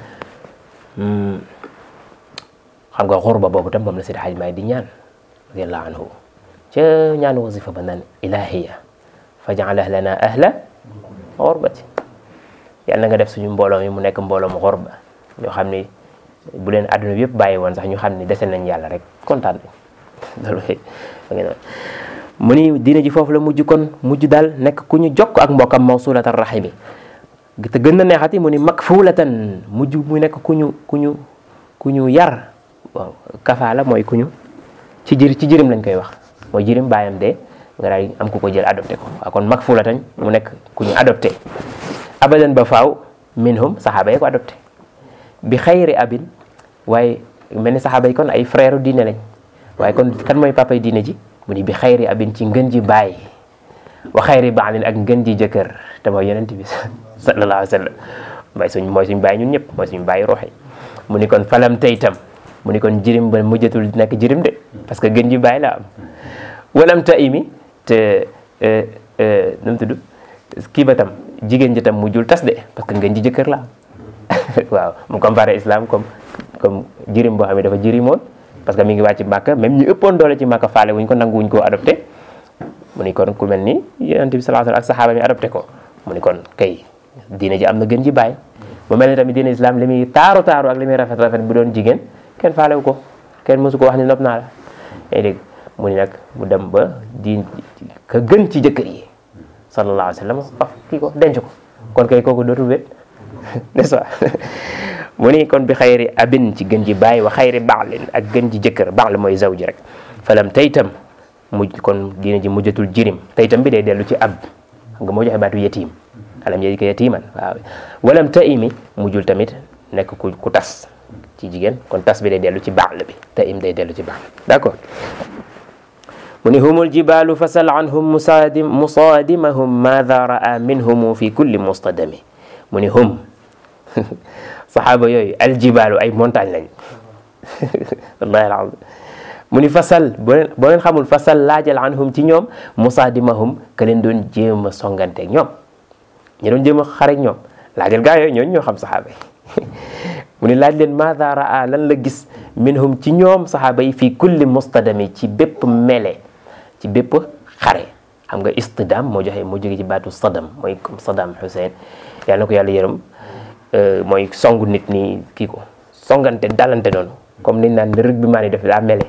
Speaker 1: xam nga xurba boobu tam moom la Seydi Hajji Maalik di ñaan radiyallahu anhu ca ñaan wasifa ba naan ilahiya faj'al ahlana ahla xurbati yàlla na nga def suñu mbooloo mi mu nekk mbooloo mu xurba ñoo xam ni bu leen àdduna bi yëpp bàyyi woon sax ñu xam ni dese nañ yàlla rek kontaan nañ loolu mu ni diina ji foofu la mujj kon mujj daal nekk ku ñu jokk ak mbokkam mawsulatan rahimi te gën na neexati mu ni makfulatan mujj mu nekk ku ñu ku ñu ku ñu yar waaw kafaala mooy ku ñu ci jër ci jërim lañ koy wax mooy jërim bàyyam de nga daal am ku ko jël adopté ko waaw kon makfulatan mu nekk ku ñu adopté abadan ba faaw minhum saxaaba yi ko adopté bi xayri abin waaye mel ni saxaaba yi kon ay frère diine lañ waaye kon kan mooy papay diine ji mu ni bi xayri abin ci ngën ji baay wa xayri baalin ak ngën ji jëkkër te mooy yonent bi sallallahu alayhi wa sallam mooy suñ mooy suñ baay ñun ñëpp mooy suñ baay ruuxi mu ni kon falam tey tam mu ni kon jirim ba mujjatul nekk jirim de parce que ngën ji baay la am walam ta imi te nu mu tudd kii ba tam jigéen ji tam mujjul tas de parce que ngeen ji jëkkër la waaw mu comparé islam comme comme jirim boo xam ne dafa jirimoon parce que mi ngi wàcc màkka même ñu ëppoon doole ci màkka faale wuñ ko nangu wuñ koo adopté mu ni kon ku mel ni yonent bi sallallahu alayhi wasallam ak saxaaba mi adopté ko mu ni kon kay diine ji am na gën ji bàyyi mu mel ni tamit diine islam li muy taaru taaru ak li muy rafet rafet bu doon jigéen kenn faalewu ko kenn mosu ko wax ni nopp naa la yaa dégg mu ni nag mu dem ba diin ka gën ci jëkkër yi sallallahu alayhi wa sallam faf kii ko denc ko kon kay kooku dootul wét n'est-ce pas mu ni kon bi xayri abin ci gën ji bàyyi wa xayri baalin ak gën ji jëkkër baal mooy zaw ji rek falam taytam mujj kon diina ji mujjatul jirim taytam bi day dellu ci ab xam nga moo joxe baatu yatim alam yajidka yatiman waaw walam taimi mujjul tamit nekk ku ku tas ci jigéen kon tas bi day dellu ci baal bi taim day dellu ci baal d'accord mu ni humul jibalu fasal anhum musaadim musaadimahum maada raa minhum fi kulli mustadami mu ni hum saxaaba yooyu aljibalu ay montagne lañ wallahi alazim mu ni fasal boo leen boo leen xamul fasal laajal anhum ci ñoom musaadimahum ka leen doon jéem a songanteeg ñoom ñi doon jéem a xarek ñoom laajal gaa yooyu ñooñu ñoo xam saxaaba yi mu ni laaj leen maada raa lan la gis minhum ci ñoom saxaaba yi fii kulli mustadami ci bépp mele ci bépp xare xam nga istidam moo joxe moo jóge ci baatu sadam mooy comme Saddam Hussein yàlla na ko yàlla yërëm mooy songu nit ni kii ko songante dalante noonu comme niñ naan rëg bi maa ni def daa mele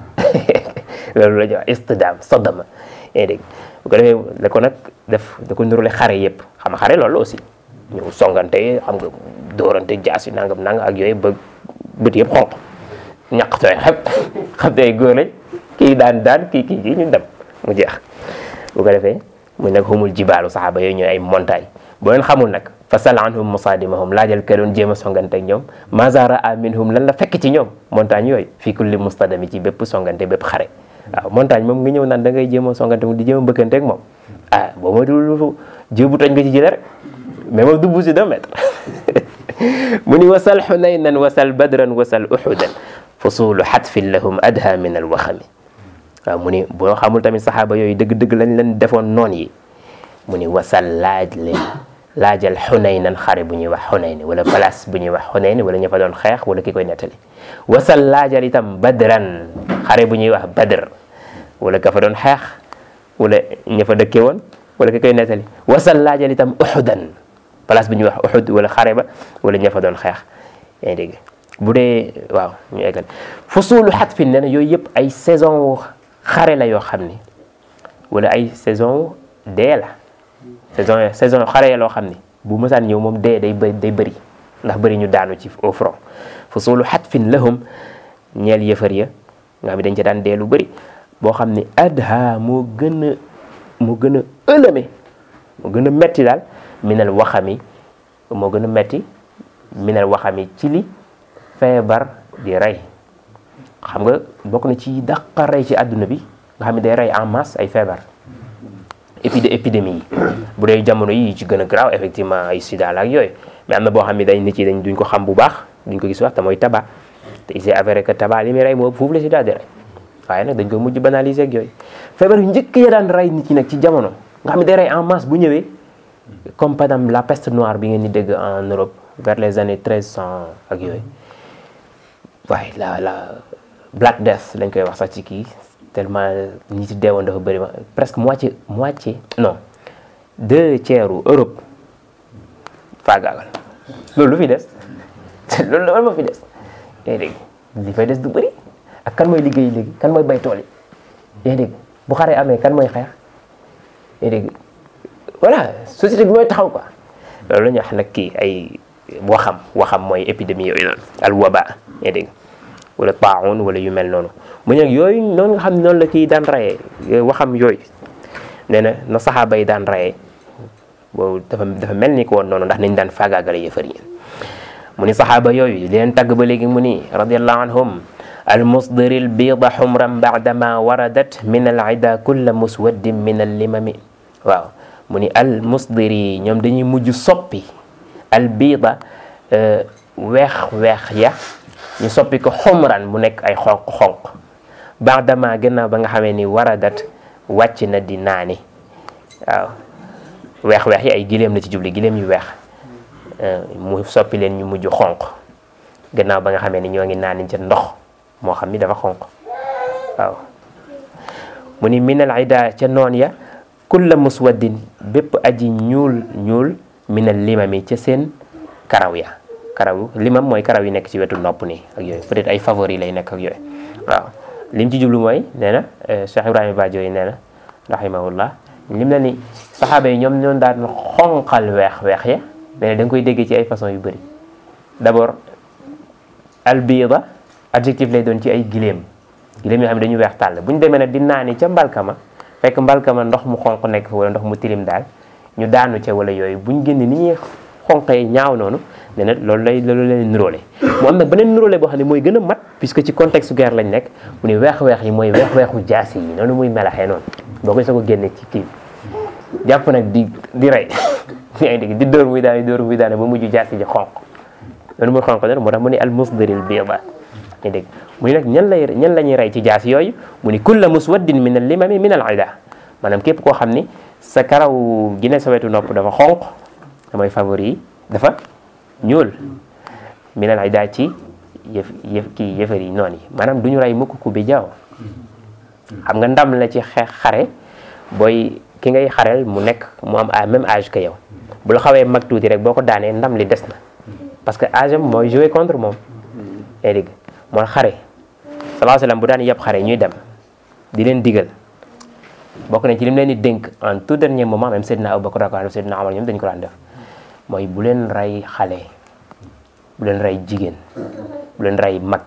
Speaker 1: loolu la jox istidam sadama yaa dégg bu ko defee da ko nag def da ko nurule xare yëpp xam nga xare loolu aussi ñëw songante xam nga dóorante jaasi nangam nangam ak yooyu ba bët yëpp xonq ñaq tooy xep xam te ay góor lañ kii daan daan kii kii kii ñu dem mu jeex bu ko defee mu nag humul jibaalu saxaaba yooyu ñooy ay montagne boo leen xamul nag fa sal anhum musaadimahum laajal ka doon jéem a songante ak ñoom maza raa minhum lan la fekk ci ñoom montagne yooyu fii kulli mustadami ci bépp songante bépp xare waaw montagne moom nga ñëw naan da ngay jéem a songante mu di jéem a bëkkante ak moom ah boo ma dul jébu toj nga ci jële rek mais moom du buusi deux mètres mu ni wasal xunaynan wasal badran wasal uxudan fusulu xatfin lahum adha min alwaxami waaw mu ni boo xamul tamit saxaaba yooyu dëgg-dëgg lañ leen defoon noon yi mu ni wasal laaj leen laajal xunaynan xare bu ñuy wax xunayni wala place bu ñuy wax xunayni wala ña fa doon xeex wala ki koy nettali wasal laajal itam badran xare bu ñuy wax badr wala ka fa doon xeex wala ña fa dëkke woon wala ki koy nettali wasal laajal itam uxudan place bu ñuy wax uxud wala xare ba wala ña fa doon xeex yaa ngi dégg bu dee waaw ñu eggal fusulu xatfin nee na yooyu yëpp ay saison xare la yoo xam ni wala ay saison dee la saison saison xare ya loo xam ni bu mësaan ñëw moom dee day bëri day bëri ndax bëri ñu daanu ci au front fusulu xatfin lahum ñeel yëfar ya nga xam ne dañ ca daan dee lu bëri boo xam ni adha moo gën a moo gën a ëlëme moo gën a metti daal minal waxami moo gën a metti minal waxami ci li feebar di rey xam nga bokk na ci dàqa rey ci àdduna bi nga xam ne day rey en masse ay feebar épide épidémie yi bu dee jamono yi ci gën a garaaw effectivement ay sida la ak yooyu mais am na boo xam ne dañ nit yi dañ duñ ko xam bu baax duñ ko gis wax te mooy tabac te il s'est avéré que tabac li muy rey moo foofu la sida di rey waaye nag dañ ko mujj banaliser ak yooyu feebar yu njëkk ya daan rey nit ñi nag ci jamono nga xam ne day rey en masse bu ñëwee comme par exemple la peste noire bi ngeen di dégg en Europe vers les années treize cent ak yooyu waaye la la Black Death lañ koy wax sax ci kii tellement ñi ci deewoon dafa bëri ma presque moitié moitié non deux tiers u Europe faagaagal loolu lu fi des loolu loolu moo fi des yaa dégg li fay des du bëri ak kan mooy liggéey léegi kan mooy bay tool yi yaa dégg bu xaree amee kan mooy xeex yaa dégg voilà société bi mooy taxaw quoi loolu la ñuy wax nag kii ay waxam waxam mooy épidémie yooyu noonu al waba yaa dégg wala taaun wala yu mel noonu mu ne nag yooyu noonu nga xam ne noonu la kii daan rayee waxam yooyu nee na na saxaaba yi daan rayee boobu dafa dafa mel ni ko woon noonu ndax nañ daan faagaagale yëfar yi mu ni saxaaba yooyu di leen tagg ba léegi mu ni radiallahu anhum almusdiri lbiida xumran baadama waradat min alida kulla muswaddin min allimami waaw mu ni almusdiri ñoom dañuy mujj soppi albiida weex-weex ya ñu soppi ko xumran mu nekk ay xonq-xonq baadama gannaaw ba nga xamee ni waradat wàcc na di naani waaw weex-weex yi ay gileem la ci jubli gileem yu weex mu soppi leen ñu mujj xonq gannaaw ba nga xamee ni ñoo ngi naani ca ndox moo xam ni dafa xonq waaw mu ni minal ida ca noon ya kulla muswaddin bépp aji ñuul ñuul minal limami ca seen karaw ya karaw limam mooy karaw yi nekk ci wetu nopp nii ak yooyu peut-être ay favori lay nekk ak yooyu waaw lim ci jublu mooy nee na Cheikh Ibrahima Badio yi nee na rahimahullah lim na ni saxaaba yi ñoom ñoon daan xonqal weex-weex ya nee na da nga koy déggee ci ay façon yu bëri d'abord albida adjectif lay doon ci ay giléem giléem yoo xam ne dañu weex tàll bu ñu demee nag di naani ca mbalkama fekk mbalkama ndox mu xonq nekk fa wala ndox mu tilim daal ñu daanu ca wala yooyu buñ génne ni ñuy xonqee ñaaw noonu ne na loolu lay loolu leen nuróole mu am nag beneen nuróole boo xam ne mooy gën a mat puisque ci contexte guerre lañ nekk mu ni weex-weex yi mooy weex-weexu jaasi yi noonu muy melaxee noonu boo koy soo ko génne ci kii jàpp nag di di rey yaa ngi dégg di dóor muy daane dóor muy daane ba mujj jaasi ji xonq noonu muy xonq noonu moo tax mu ni al musdiril biida yaa dégg mu ni nag ñan lay ñan la ñuy rey ci jaasi yooyu mu ni kulla muswaddin min al limami min al ida maanaam képp koo xam ni sa karaw gi ne sa wetu nopp dafa xonq damay favori yi dafa ñuul minal ida ci yëf yëf kii yëfar yi noonu yi maanaam du ñu rey mukk ku bi jaaw xam nga ndam la ci xeex xare booy ki ngay xareel mu nekk mu am à même âge que yow bu la xawee mag tuuti rek boo ko daanee ndam li des na parce que âge am mooy jouer contre moom yaa dégg mooy xare sallallahu alayhi wasallam bu daan yeb xare ñuy dem di leen digal bokk nañ ci lim leen di dénk en tout dernier moment même Seydina Abubakar radiyallahu anhu Seydina Omar ñoom dañu ko daan def mooy bu leen rey xale bu leen rey jigéen bu leen rey mag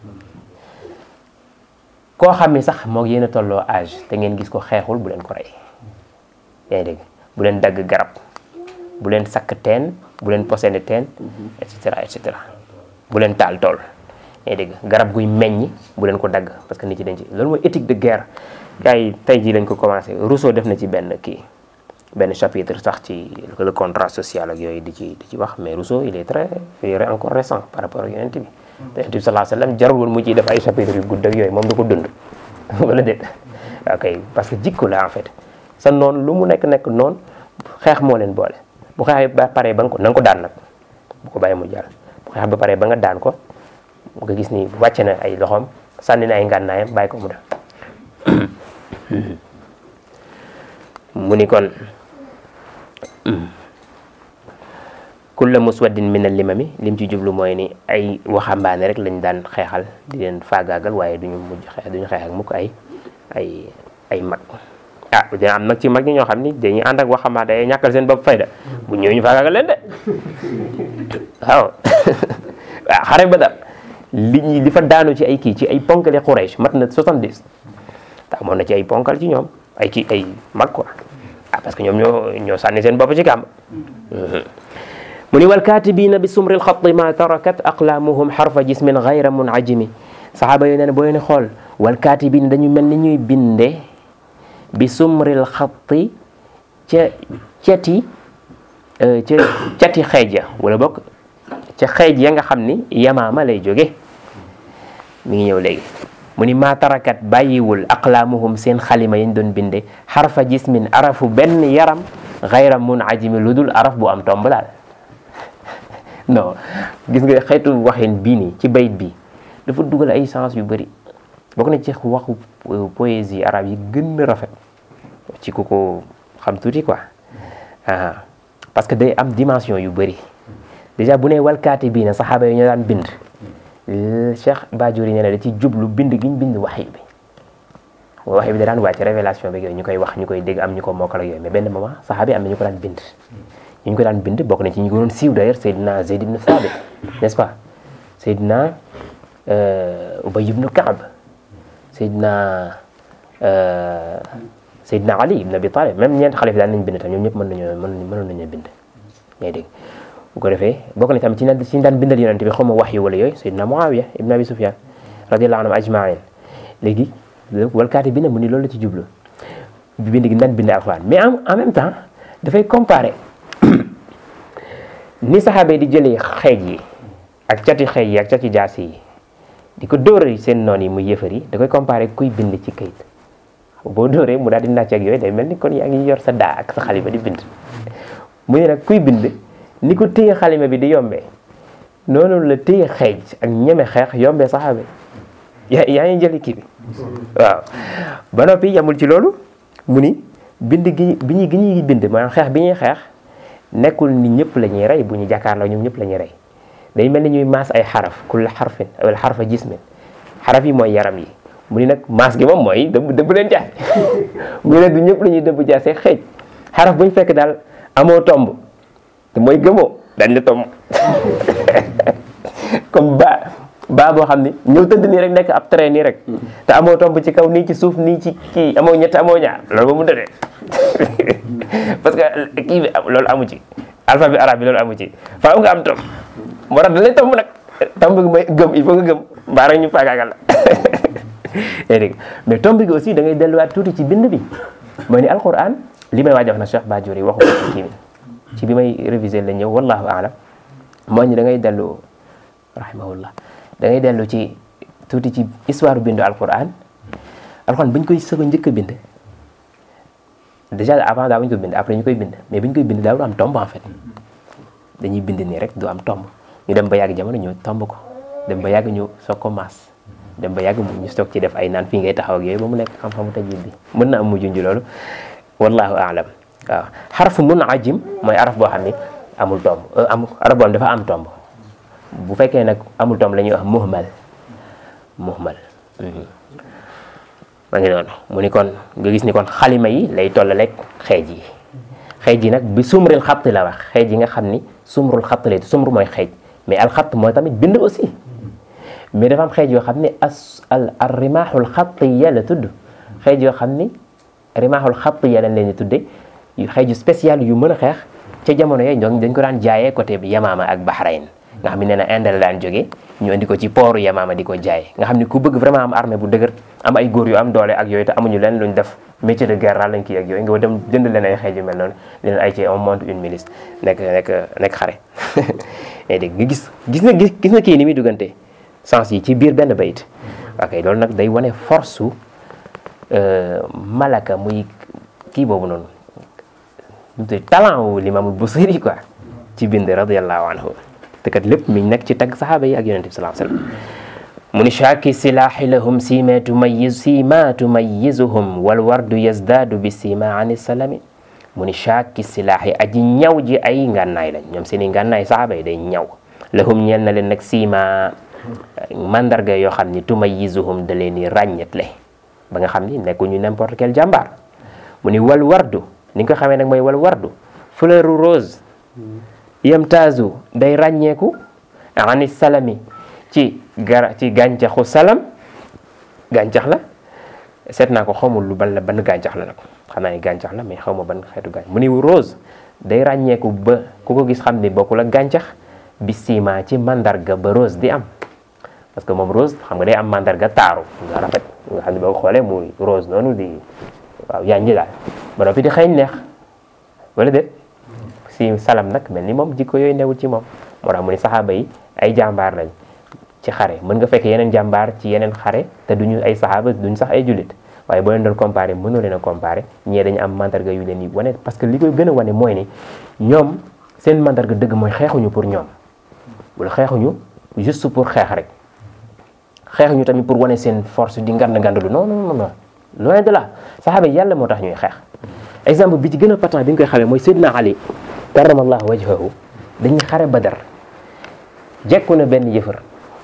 Speaker 1: koo xam ni sax moo yéen a tolloo âge te ngeen gis ko xeexul bu leen ko rey yaa ngi dégg bu leen dagg garab bu leen sakk teen bu leen posene teen et cetera et cetera bu leen taal tool yaa ngi dégg garab guy meññ bu leen ko dagg parce que nit ci dañ ci loolu mooy éthique de guerre gars yi tey jii lañ ko commencé Rousseau def na ci benn kii benn chapitre sax ci le contrat social ak yooyu di ci di ci wax mais Rousseau il est très il est encore récent par rapport ak yonent bi te yonent bi sallallahu alayhi wasallam jarul woon mu ciy def ay chapitres yu gudd ak yooyu moom du ko dund wala déet ok parce que jikko la en fait sa noonu lu mu nekk nekk noonu xeex moo leen boole bu xeexee ba pare ba nga ko na nga ko daan nag bu ko bàyyi mu jàll bu xeex ba pare ba nga daan ko nga gis ni wàcce na ay loxoom sànni na ay ngànnaayam bàyyi ko mu def mu ni kon kulla muswaddin min al limami lim ci jublu mooy ni ay waxambaane rek lañ daan xeexal di leen faagaagal waaye duñu mujj xeex duñu xeex ak mukk ay ay ay mag ah dina am nag ci mag ñi ñoo xam ni dañuy ànd ak waxambaane ay ñàkkal seen bopp fayda bu ñëwee ñu faagaagal leen de waaw waaw xare ba daal li ñi li fa daanu ci ay kii ci ay ponkali Quraysh mat na 70 te amoon na ci ay ponkal ci ñoom ay kii ay mag quoi ah parce que ñoom ñoo ñoo sànni seen bopp ci kàmb mu ni wal kaatibiina bi sumril xatti ma tarakat aqlaamuhum xarfa jismin gayra munajimi saxaaba yooyu nee na boo leen xool wal kaatibiina dañu mel ni ñuy binde bi sumril xatti ca cati ca cati xeej ya wala bokk ca xeej ya nga xam ni yamaama lay jóge mi ngi ñëw léegi mu ni maa tarakat bàyyiwul aqlaamuhum seen xalima yañ doon binde xarfa jismin arafu benn yaram gayra munajimi lu dul araf bu am tomb daal non gis nga xeetu waxin bii nii ci bayit bi dafa dugal ay sens yu bëri bokk na ci waxu poésie arabe yi gën a rafet ci ku ko xam tuuti quoi ah parce que day am dimension yu bëri déjà bu ne walkaati bii na saxaaba yi ñoo daan bind Cheikh Bajuri nee na da ci jublu bind giñ bind waxi bi waxi bi da daan wàcc révélation bi yooyu ñu koy wax ñu koy dégg am ñu ko mokkal ak yooyu mais benn moment saxaaba yi am na ñu ko daan bind ñu ñu ko daan bind bokk na ci ñu ko doon siiw d'ailleurs Seydina Zeyd ibn Thabit n'est-ce pas Seydina Ubay ibn Kaab Seydina Seydina Ali ibn Abi Talib même ñeent xalifa daan nañ bind tam ñoom ñëpp mën nañoo mën mënoon nañu bind ngay dégg bu ko defee bokk na tamit ci naan ci daan bindal yonent bi xaw ma wax yu wala yooyu Seydina Muawiya ibn Abi Sufyan radiyallahu anhum ajmain léegi walkaati bi ne mu ni loolu la ci jublu bind gi daan bind alxuraan mais en même temps dafay comparer ni saxaaba yi di jëlee xeej yi ak cati xeej yi ak cati jaas yi di ko dóoree seen noon yi muy yëfar yi da koy comparer kuy bind ci kayit boo dóoree mu daal di nàcc ak yooyu day mel ni kon yaa ngi yor sa daa ak sa xalima di bind mu ne nag kuy bind ni ko téye xalima bi di yombee noonu la téye xeej ak ñeme xeex yombee saxaaba yi yaa yaa ngi jëli kii bi waaw ba noppi yamul ci loolu mu ni bind gi bi ñuy gi ñuy bind maanaam xeex bi ñuy xeex nekkul ni ñëpp la ñuy rey bu ñu jàkkaarloo ñoom ñëpp la ñuy rey day mel ni ñuy maas ay xaraf kull xarfin wala xarfa jismin xaraf yi mooy yaram yi mu ni nag maas gi moom mooy dëbb dëbb leen jaas mu ni nag du ñëpp la ñuy dëbb jaasee xeej xaraf bu ñu fekk daal amoo tomb te mooy gëmoo dañ la tomb comme ba ba boo xam ni ñëw tëdd nii rek nekk ab train nii rek te amoo tomb ci kaw nii ci suuf nii ci kii amoo ñett amoo ñaar loolu ba mu tëddee parce que kii bi loolu amu ci alphabet arabe bi loolu amu ci faaw nga am tomb moo tax da lay tomb nag tomb gi mooy gëm il faut nga gëm mbaa rek ñu faagaagal la yaa dégg mais tomb gi aussi da ngay delluwaat tuuti ci bind bi mooy ni alquran li may waaj wax na Cheikh Bajuri waxu ko ci kii bi ci bi may réviser la ñëw wallahu alam moo ñu da ngay dellu rahimahullah da ngay dellu ci tuuti ci histoire bindu alquran alquran bu ñu koy sëg a njëkk a bind déjà avant daa bu ñu ko bind après ñu koy bind mais bu ñu koy bind daawul am tomb en fait dañuy bind nii rek du am tomb ñu dem ba yàgg jamono ñu tomb ko dem ba yàgg ñu soog ko maas dem ba yàgg ñu soog ci def ay naan fii ngay taxaw ak yooyu ba mu nekk xam-xamu tajwid bi mën na am mu junj loolu wallahu aalam waaw xarfu mun ajim mooy araf boo xam ni amul tomb am araf boo xam dafa am tomb bu fekkee nag amul tomb la ñuy wax muhmal muhmal ma ngi noonu mu ni kon nga gis ni kon xalima yi lay tollaleeg xeej yi xeej yi nag bi sumril xatt la wax xeej yi nga xam ni sumrul xatt lay sumr mooy xeej mais alxatt mooy tamit bind aussi mais dafa am xeej yoo xam ni as al al rimaaxul xattiya la tudd xeej yoo xam ni rimaaxul xattiya lañ leen di tudde yu xeeju spécial yu mën a xeex ca jamono yooyu ñoom dañ ko daan jaayee côté bi Yamaama ak Bahrain nga xam ne nee na Inde la daan jógee ñu indi ko ci pooru Yamaama di ko jaay nga xam ni ku bëgg vraiment am armée bu dëgër am ay góor yu am doole ak yooyu te amuñu leen luñ def métier de guerre lañ kii ak yooyu nga dem jënd leen ay xeej yu mel noonu leen ay ci on monte une milice nekk nekk nekk xare mais dégg nga gis gis na gis na kii ni muy duggante sens yi ci biir benn bayit ok loolu nag day wane force su malaka muy kii boobu noonu te talent wu limaamul Busiri quoi ci bind radiallahu anhu te kat lépp mi nekk ci tagg saxaaba yi ak yonente bi sallallahu alayhi wasallam mu ni shaaki silaahi lahum sima tumayiz sima tumayizuhum wal wardu yazdaadu bi sima ani salami mu ni shaaki silaahi aji ñaw ji ay ngànnaay lañ ñoom seeni ngànnaay saxaaba yi day ñaw lahum ñeel na leen nag sima mandarga yoo xam ni tumayizuhum da leen di ràññetle ba nga xam ni nekkuñu n'importe quel jàmbaar mu ni wal wardu ni nga ko xamee nag mooy wal wardu fleur rose yamtaazu day ràññeeku ani salami ci gara ci gàncaxu salam gàncax la seet naa ko xamul lu ban la ban gàncax la nag xam naa ne gàncax la mais xaw ma ban xeetu gàncax mu ni rose day ràññeeku ba ku ko gis xam ni bokkul ak gàncax bi sima ci mandarga ba rose di am parce que moom rose xam nga day am mandarga taaru nga rafet nga xam ne boo xoolee muy rose noonu di waaw yaa ngi daal ba noppi di xeeñ neex wala déet si salam nag mel ni moom jikko yooyu newul ci moom moo tax mu ni saxaaba yi ay jàmbaar lañ ci xare mën nga fekk yeneen jàmbaar ci yeneen xare te duñu ay saxaaba duñ sax ay jullit waaye boo leen doon comparé mënoo leen a comparé ñee dañu am mandarga yu leen yi wane parce que li koy gën a wane mooy ni ñoom seen mandarga dëgg mooy xeexuñu pour ñoom wala xeexuñu juste pour xeex rek xeexuñu tamit pour wane seen force di ngand ngandalu non non non loin de là saxaaba yi yàlla moo tax ñuy xeex exemple bi ci gën a patent bi nga koy xamee mooy Seydina Ali karamallahu wajhahu dañuy xare Badar jekku na benn yëfër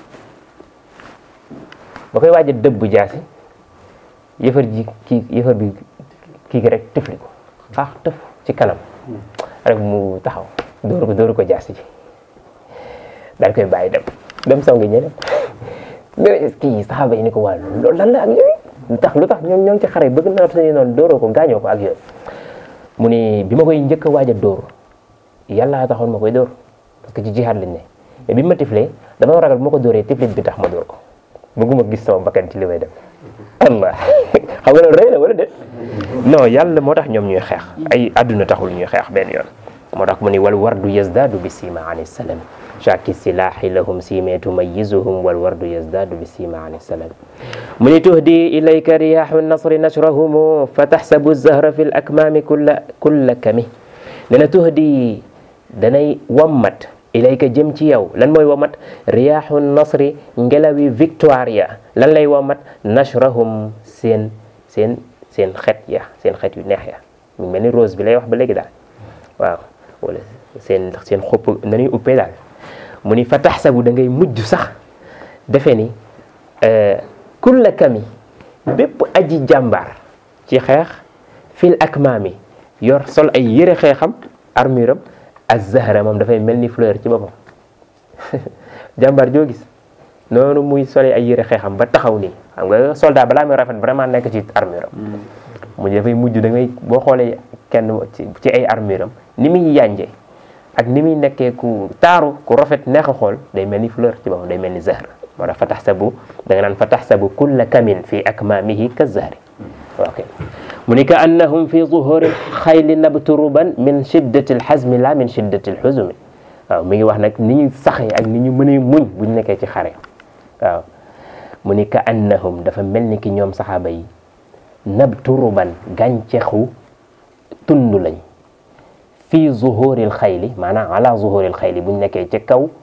Speaker 1: ba koy waaj a dëbb jaasi yëfër ji kii yëfër bi kii gi rek tëfli ko xaax tëf ci kanam rek mu taxaw dóoru ko dóoru ko jaasi ji daal koy bàyyi dem dem saw ngi ñeneen mais kii saxaaba yi ni ko waa loolu lan la ak yooyu lu tax lu tax ñoom ñoo ngi ci xare bëgg na suñu noonu dóoroo ko gaañoo ko ak yooyu mu ni bi ma koy njëkk a waaj a dóor yàlla taxoon ma koy dóor parce que ci jihaad lañ ne mais bi ma tiflee dama ragal bu ma ko dóoree tiflit bi tax ma dóor ko bëgguma gis sama bakkan ci li may def allah xam nga loolu rëy na wala déet non yàlla moo tax ñoom ñuy xeex ay àdduna taxul ñuy xeex benn yoon moo tax mu ni wal wardu yazdaadu bi sima ani salam shaaki silaahi lahum sime tumayizuhum wal wardu yazdaadu bi sima ani salam mu ni tuhdi ilayka riyaahu nasri nashrahum fa taxsabu zahra fi l akmaami kulla kulla kami dana tuhdi danay wammat ilayka jëm ci yow lan mooy wammat riyaahu nasri ngelawi victoire ya lan lay wammat nashrahum seen seen seen xet ya seen xet yu neex ya mu mel ni rose bi lay wax ba léegi daal waaw wala seen seen xopp nañuy uppee daal mu ni fa taxsabu da ngay mujj sax defe ni kulla kami bépp aji jàmbaar ci xeex fil akmaami yor sol ay yëre xeexam armure am az-zahra moom dafay mel ni fleur ci boppam jàmbaar joo gis noonu muy solee ay yëre xeexam ba taxaw nii xam nga soldat balaa muy rafet vraiment nekk ci armure am mu dafay mujj da ngay boo xoolee kenn ci ay armure am ni muy yànje ak ni muy nekkee ku taaru ku rafet neex a xool day mel ni fleur ci boppam day mel ni zahr moo tax fa taxsabu da nga naan fa taxsabu kulla kamin fi akmaamihi ka zahri ok mu ni ka annahum fi zuhuri xayli nabturuban min shiddati alxazmi la min shiddati alxuzumi waaw mi ngi wax nag ni ñu saxee ak ni ñu mënee muñ buñ nekkee ci xare waaw mu ni ka annahum dafa mel ni ki ñoom saxaaba yi nabturuban gàncaxu tund lañ fii zuhuril xayli maanaam ala zuhuril xayli buñ nekkee ca kaw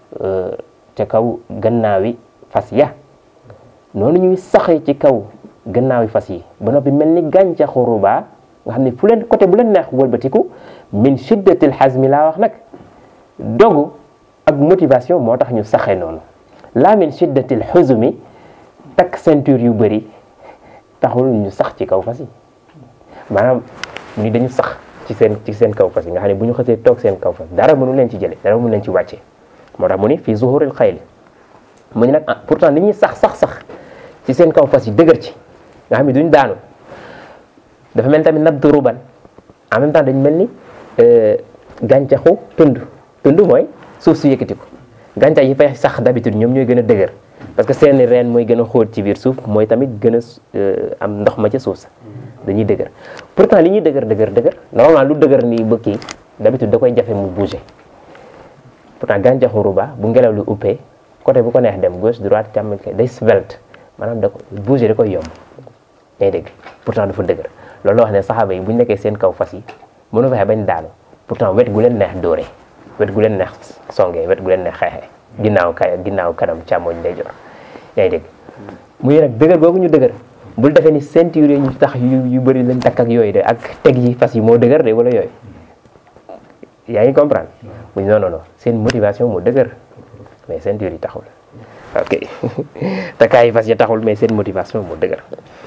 Speaker 1: ca kaw gannaawi fas ya noonu ñuy saxee ci kaw gannaawi fas yi ba noppi mel ni gàncaxu rubaa nga xam ne fu leen côté bu leen neex wëlbatiku min shiddatil hazmi laa wax nag dogu ak motivation moo tax ñu saxee noonu laa min shiddatil huzumi takk ceinture yu bëri taxul ñu sax ci kaw fas yi maanaam ni dañu sax ci seen ci seen kaw fas yi nga xam ne bu ñu xësee toog seen kaw fas dara mënu leen ci jële dara mënu leen ci wàcce moo tax mu ni fii zuhuril xayli mu ni nag pourtant li ñuy sax sax sax ci seen kaw fas yi dëgër ci nga xam ne duñ daanu dafa mel tamit nabdu ruban en même temps dañ mel ni gàncaxu tund tund mooy suuf su yëkkati ko gàncax yi fay sax d'habitude ñoom ñooy gën a dëgër parce que seeni reen mooy gën a xóot ci biir suuf mooy tamit gën a am ndox ma ca suuf sa dañuy dëgër pourtant li ñuy dëgër dëgër dëgër normalement lu dëgër nii ba kii d'habitude da koy jafe mu bouger pourtant gàncaxu ruba bu ngelaw lu uppee côté bu ko neex dem gauche droite càmmoñ day svelte maanaam da ko bouger da koy yomb ngay dégg pourtant dafa dëgër loolu la wax ne saxaaba yi bu ñu nekkee seen kaw fas yi mënu fexe bañ daanu pourtant wet gu leen neex dóore wet gu leen neex songee wet gu leen neex xeexee ginnaaw kay ginnaaw kanam càmmoñ ndeyjoor yaa ngi dégg muy nag dëgër googu ñu dëgër bul defee ni ceinture yi ñu tax yu yu bëri lañ takk ak yooyu de ak teg yi fas yi moo dëgër de wala yooyu yaa ngi comprendre muy non non non seen motivation moo dëgër mais ceinture yi taxul ok takkaay yi fas yi taxul mais seen motivation moo dëgër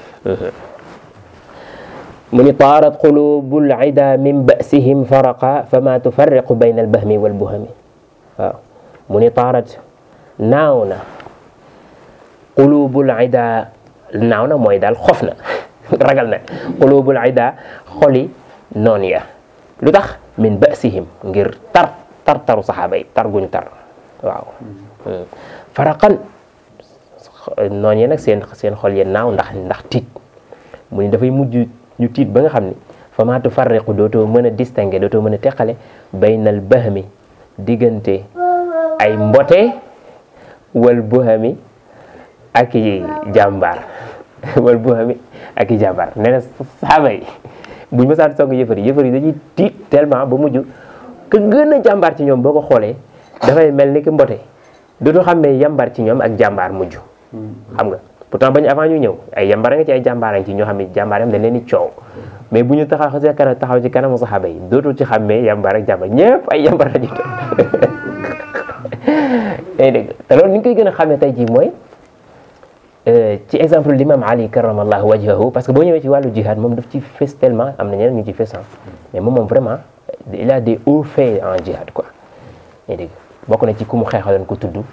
Speaker 1: mu ni taarat qulubul ida min basihim faraqa fama tufarriqu bayna albahmi walbuhami waaw mu ni taarat naaw na qulubul ida naaw na mooy daal xof na ragal na qulubul ida xoli noon ya lu tax min basihim ngir tar tar taru saxaaba yi tar guñ tar waaw faraqan noon yi nag seen seen xol ya naaw ndax ndax tiit mu ni dafay mujj ñu tiit ba nga xam ni fama tufarriqu dootoo mën a distinguer dootoo mën a teqale baynal bahmi diggante ay mbote wal buhami ak i jàmbaar wal buhami ak i jàmbaar nee na saaba yi buñ mësaan song yëfar yi yëfar yi dañuy tiit tellement ba mujj ka gën a jàmbaar ci ñoom boo ko xoolee dafay mel ni ki mbote dootoo xam ne yàmbaar ci ñoom ak jàmbaar mujj xam nga pourtant bañ avant ñu ñëw ay yàmbaar nga ci ay jàmbaar ci ñoo xam ne jàmbaar yam dañ leen di coow mais bu ñu taxaw xasee kanam taxaw ci kanamu saxaaba yi dootul ci xàmmee yàmbaar ak jàmbaar ñëpp ay yàmbaar la ñu doon day dégg te loolu ni ñu koy gën a xamee tey jii mooy ci exemple l'imam Ali karamallahu wajhahu parce que boo ñëwee ci wàllu jihad moom daf ci fës tellement am na ñeneen ñu ci fës mais moom moom vraiment il a des hauts faits en jihad quoi day dégg bokk na ci ku mu xeexaloon ko tudd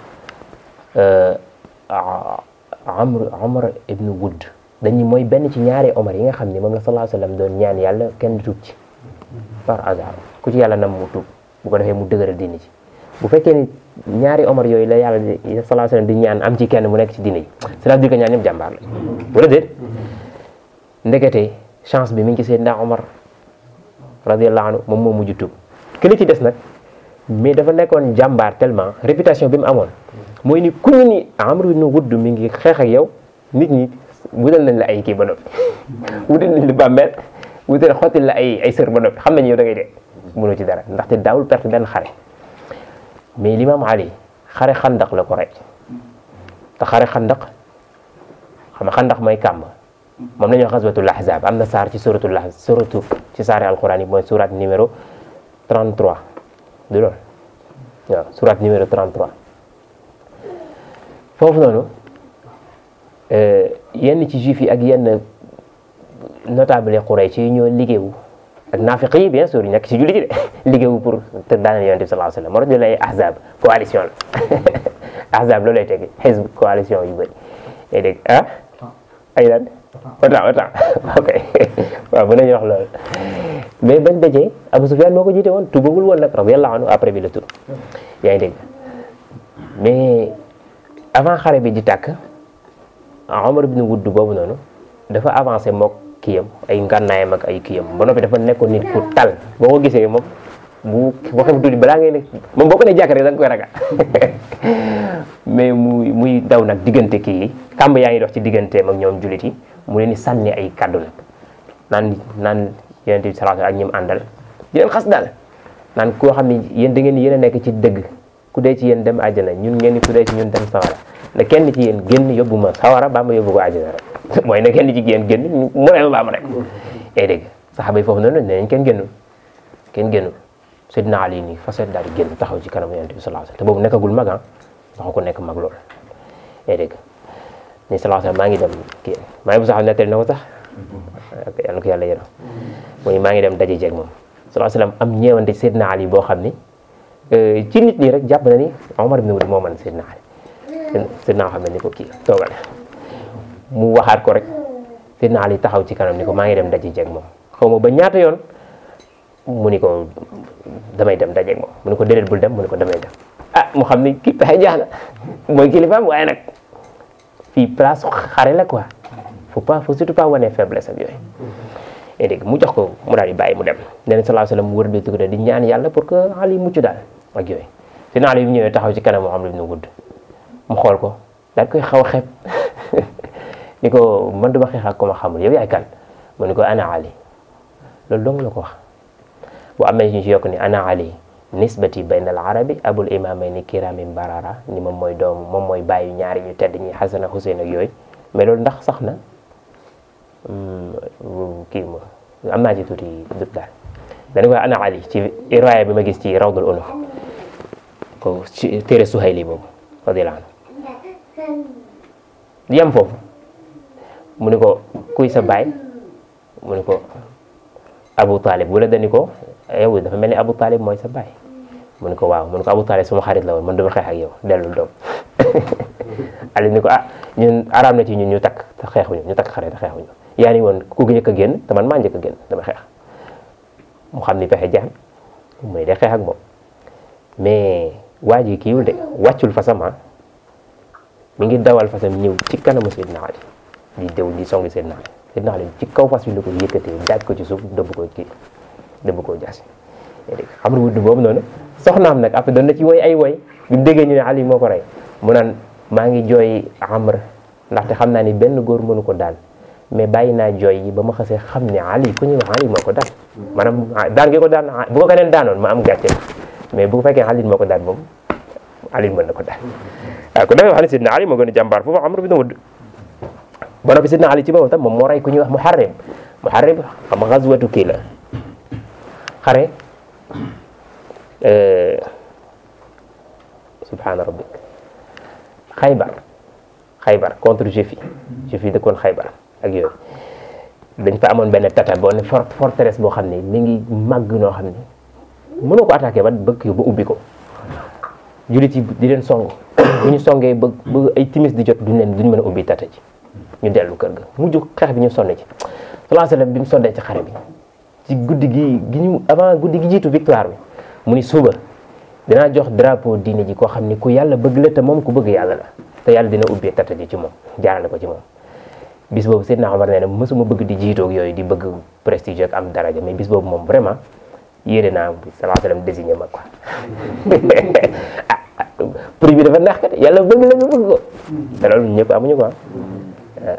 Speaker 1: Amr Omar ibn Wood dañu mooy benn ci ñaari Omar yi nga xam ne moom la sallallahu alayhi wasallam doon ñaan yàlla kenn tuub ci par hasard ku ci yàlla nam mu tuub bu ko defee mu dëgëral diini ci bu fekkee ni ñaari Omar yooyu la yàlla di sallallahu alayhi wasallam di ñaan am ci kenn mu nekk ci diini ji cela veut dire que ñaan ñëpp jàmbaar la wala déet ndekete chance bi mi ngi ci Seydina Omar radiyallahu anhu moom moo mujj tuub këli ci des nag mais dafa nekkoon jàmbaar tellement réputation bi mu amoon mooy ni ku ñu ni Amr ibn Wudd mi ngi xeex ak yow nit ñi wutal nañ la ay kii ba noppi wutal nañ la bàmmeel wutal xottil la ay ay sër ba noppi xam nañ yow da ngay dee mënoo ci dara ndaxte daawul perte benn xare mais l'imam Ali xare xandaq la ko rey te xare xandaq xam nga xandaq mooy kàmb moom la ñuy wax xaswatul ahzab am na saar ci suratul ahzab suratu ci saari alquran yi mooy surat numéro 33 du loolu waaw surat numéro 33 foofu noonu yenn ci juif yi ak yenn notable Quraysh yi ñoo liggéeyu ak naafiq yi bien sûr nekk ci jullit yi de liggéeyu pour te daaneel yonent bi sallallahu alayhi wasallam moo tax ñu lay ahzab coalition la ahzab loolu lay tegi xisb coalition yu bëri day dégg ah ay lan autant autant ok waaw mën nañu wax loolu mais bañ dajee Abu Sufyan moo ko jiite woon tubagul woon nag radiyallahu anhu après bi la tub yaa ngi dégg mais avant xare bi di tàkk Omar ibn Wudd boobu noonu dafa avancé mook kiyam ay ngànnaayam ak ay kiyam ba noppi dafa nekkoon nit ku tal boo ko gisee moom bu boo xam tuuti balaa ngay ne moom boo ko ne jàkk rek da nga koy ragal mais muy muy daw nag diggante kii yi kàmb yaa ngi dox ci digganteem ak ñoom jullit yi mu leen di sànni ay kaddu nag naan naan yonent bi sallallahu alayhi wasallam ak ñim àndal di leen xas daal naan koo xam ne yéen da ngeen yéen a nekk ci dëgg ku dee ci yéen dem àjjana ñun ngeen ni ku dee ci ñun dem sawara ne kenn ci yéen génn yóbbu ma sawara baa ma yóbbu ko àjjana rek mooy ne kenn ci yéen génn mu ne ma baa ma rek ey dégg saxaaba yi foofu noonu ne nañ kenn génnul kenn génnul Seydina Ali nii faset daal di génn taxaw ci kanam yonent bi sallallahu alayhi wasallam te boobu nekkagul mag ah taxaw ko nekk mag lool ey dégg ni sallallahu alayhi wasallam maa ngi dem kii maa ngi bu sax nettali na ko sax yal na ko yàlla yërëm mooy maa ngi dem daje jeeg moom sallallahu alayhi wasallam am ñeewante Seydina Ali boo xam ni ci nit ñi rek jàpp na ni Omar ibn Wade moo mën Seydina Ali Seydina xam ne ni ko kii toogal mu waxaat ko rek Seydina Ali taxaw ci kanam ni ko maa ngi dem daje jeeg moom xaw ma ba ñaata yoon mu ni ko damay dem dajeeg moom mu ni ko déedéet bul dem mu ni ko damay dem ah mu xam ni kii pexe jaax na mooy kilifaam waaye nag fii place xare la quoi faut pas faut surtout pas wane faiblesse ak yooyu et dégg mu jox ko mu daal di bàyyi mu dem nee na sallallahu alayhi wasallam mu wër bi tudd di ñaan yàlla pour que Ali mucc daal ak yooyu Seydina Ali bi ñëwee taxaw ci kanam Muhammad ibn Wudd mu xool ko daal koy xaw a xeeb ni ko man duma xeex ak ko ma xamul yow yaay kan mu ni ko ana Ali loolu dong la ko wax bu amee ñu ci yokk ni ana Ali nisbati bayna al arabi abul imamayni kirami barara ni moom mooy doomu moom mooy bàyyi ñaari ñu tedd ñi Xasan ak Xuseyn ak yooyu mais loolu ndax sax na kii ma am naa ci tuuti dut daal dañu ko ana Ali ci riwaaya bi ma gis ci rawdul unuf ko ci téere Suhayli boobu radiyallahu anhu yem foofu mu ni ko kuy sa baay mu ni ko Abu Talib wala dani ko yow dafa mel ni Abu Talib mooy sa baay mu ni ko waaw mu ni ko Abu Talib suma xarit la woon man duma xeex ak yow dellul doom Ali ni ko ah ñun araam na ci ñun ñu takk te xeexuñu ñu takk xare te xeexuñu yaa ni woon ku njëkk a génn te man maa njëkk a génn dama xeex mu xam ni pexe jaan mu ne day xeex ak moom mais waa ji kiiwul de wàccul fasama mi ngi dawal fasam ñëw ci kanamu Seydina Ali di dew di songi Seydina Ali Seydina Ali ci kaw fas bi la ko yëkkatee daaj ko ci suuf dëbb ko kii dëbb koo jaasi dégg xam nga wudd boobu noonu soxnaam nag après doon na ci woy ay woy bi mu déggee ñu ne Ali moo ko rey mu naan maa ngi jooy Amr ndaxte xam naa ni benn góor mënu ko daal mais bàyyi naa jooy yi ba ma xasee xam ne Ali ku ñuy wax Ali moo ko daan maanaam daan gi ko daan bu ko keneen daanoon ma am gàcce mais bu fekkee Ali moo ko daan moom Ali mën na ko daan waaw ku defee wax ne Sidna Ali moo gën a jàmbaar foofu Amr bin Wudd ba noppi Sidna Ali ci boppam tam moom moo rey ku ñuy wax Muharrim Muharrim xam nga xaswatu kii la xare subhaana rabbik xaybar xaybar contre juif yi juif yi dëkkoon xaybar ak yooyu dañ fa amoon benn tata boo ne fort forteresse boo xam ne mi ngi màgg noo xam ne mënoo ko attaqué ba bëgg ba ubbi ko jullit yi di leen song bu ñu songee ba ba ay timis di jot duñ leen duñ mën a ubbi tata ji ñu dellu kër ga mujj xeex bi ñu sonn ci sallallahu alayhi wasallam bi mu sonnee ci xare bi ci guddi gi gi ñu avant guddi gi jiitu victoire bi mu ni suba dinaa jox drapeau diine ji koo xam ni ku yàlla bëgg la te moom ku bëgg yàlla la te yàlla dina ubbee tata ji ci moom jaarale ko ci moom bis boobu Seydina Omar nee na mësuma bëgg di jiitoog yooyu di bëgg prestige ak am daraja mais bis boobu moom vraiment yéene naa sallallahu alayhi wasallam désigné ma quoi ah prix bi dafa neex kat yàlla bëgg la nga bëgg ko te loolu ñëpp amuñu ko ah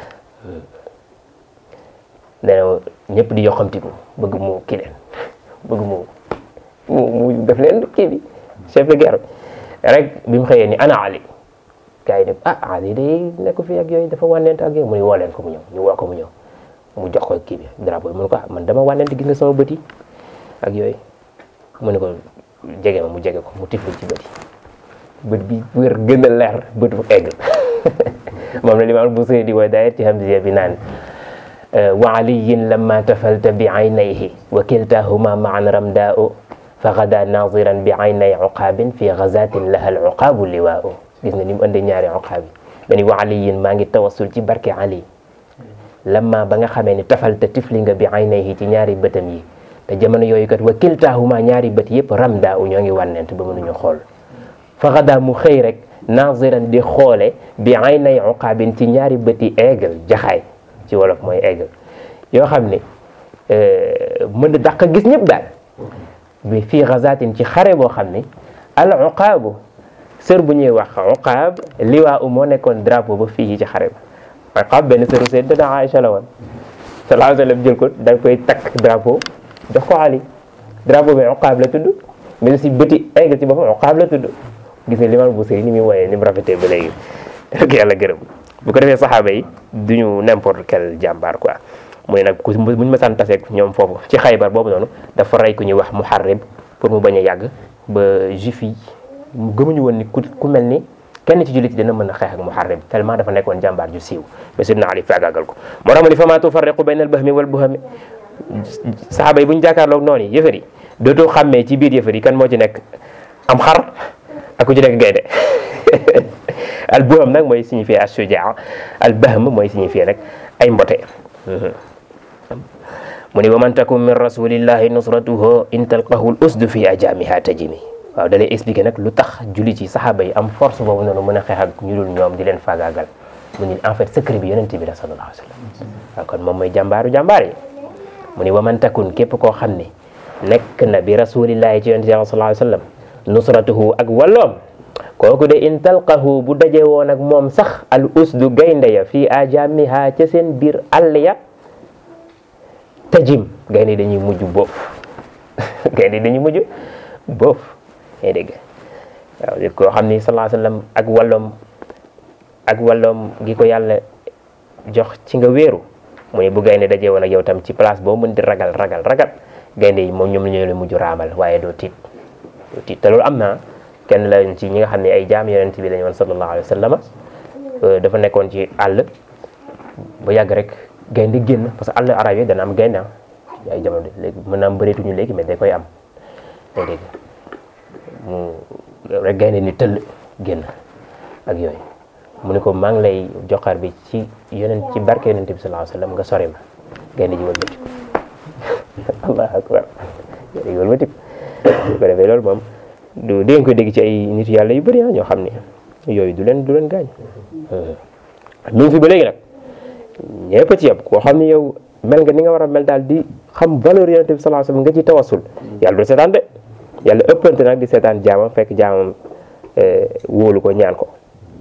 Speaker 1: nee na ñëpp di yoxamtiku bëgg mu kii leen bëgg mu mu mu def leen kii bi chef de guerre rek bi mu xëyee ni ana Ali gars yi ne ah Ali day nekk fii ak yooyu dafa wànnent ak yooyu mu ne woo leen ko mu ñëw ñu woo ko mu ñëw mu jox ko kii bi drapeau bi mu ne ko ah man dama wànnent gis nga sama bët yi ak yooyu mu ne ko jege ma mu jege ko mu tifli ci bët yi bët bi wér gën a leer bët bu egg moom la limaam bu sëy di wooy daayet ci hamziya bi naan wa aliyin lamma tafalta bi aynayhi wa kiltahuma maan ramdaa'u fa gada naziran bi aynay uqaabin fi gazatin laha al uqaabu liwaa'u gis nga ni mu ëndee ñaari uqaab yi dani wa aliyin maa ngi tawassul ci barke ali lamma ba nga xamee ni tafalta tifli nga bi aynayhi ci ñaari bëtam yi te jamono yooyu kat wa kiltahuma ñaari bët yëpp ramdaa'u ñoo ngi wànnent ba mënuñu xool fa gada mu xëy rek naziran di xoole bi aynay uqaabin ci ñaari bëti aigle jaxaay ci wolof mooy aigle yoo xam ne mën na dàq gis ñëpp daal bi fii gazatin ci xare boo xam ne al uqaabu sër bu ñuy wax uqaab liwaa u moo nekkoon drapeau ba fii ci xare ba uqaab benn sëru Sayyidina Aïcha la woon sallallahu alayhi wa sallam jël ko dañ koy takk drapeau jox ko Ali drapeau bi uqaab la tudd mais si bëti egg ci boppam Uqaab la tudd gis nga limaam Busiri ni muy wooyee ni mu rafetee ba léegi rek yàlla gërëm bu ko defee saxaaba yi duñu n'importe quel jàmbaar quoi mooy nag ku buñu ma sant taseeg ñoom foofu ci xaybar boobu noonu dafa rey ku ñuy wax muharrib pour mu bañ a yàgg ba juif yi gëmuñu woon ni ku ku mel ni kenn ci jullit yi dina mën a xeex ak muharrib tellement dafa nekkoon jàmbaar ju siiw mais sidna Ali faagaagal ko moo tax mu ni fa maa tufarriqu bayna al bahmi wal buhami saxaaba yi bu ñu jàkkaarloog noonu yi yëfër yi dootoo xàmmee ci biir yëfër yi kan moo ci nekk am xar ak ku ci nekk gaynde al buham nag mooy signifier as shujaa al bahm mooy signifier nag ay mbote mu ni wa man takum min rasulillahi nusratuhu in talqahu l usdu fi ajamiha tajimi waaw da lay expliquer nag lu tax julli ci saxaaba yi am force boobu noonu mën a xeex ak ñu dul ñoom di leen faagaagal mu ni en fait secret bi yonent bi la sallallahu alayhi wa sallam waaw kon moom mooy jàmbaaru jàmbaar yi mu ni wa man takun képp koo xam ne nekk na bi rasulillahi ci yonent bi sallallahu alayhi wa sallam nusratuhu ak walloom kooku de in talqahu bu daje woon ak moom sax al usdu gaynde ya fii ajamiha ca seen biir àll ya tajim gaynde dañuy mujj boof gaynde dañuy mujj boof ngay dégg waaw nit koo xam ni sallallahu alayhi wa sallam ak walloom ak walloom gi ko yàlla jox ci nga wéeru mu ne bu gaynde dajee woon ak yow tam ci place boo mën di ragal ragal ragal gaynde yi moom ñoom la ñoo leen mujj raamal waaye doo tiit doo tiit te loolu am na kenn la ci ñi nga xam ne ay jaam yonent bi lañu woon sallallahu alayhi wa sallam dafa nekkoon ci àll ba yàgg rek gaynde génn parce que àll arab yi dana am gaynde ay jamono léegi mën naa am bëreetuñu léegi mais da koy am day dégg mu rek gaynde ni tëll génn ak yooyu mu ne ko maa ngi lay joxar bi ci yonent ci barke yonent bi sallallahu alayhi wasallam nga sori ma gaynde ji wëlbatiku allahu akbar gaynde ji wëlbatiku bu ko defee loolu moom du dégg koy dégg ci ay nit yàlla yu bëri ñoo xam ne yooyu du leen du leen gaañ mi ngi fi ba léegi nag ñëpp ci yëpp koo xam ne yow mel nga ni nga war a mel daal di xam valeur yonent bi sallallahu alayhi wasallam nga ci tawasul yàlla du seetaan de yàlla ëppante nag di seetaan jaamam fekk jaamam wóolu ko ñaan ko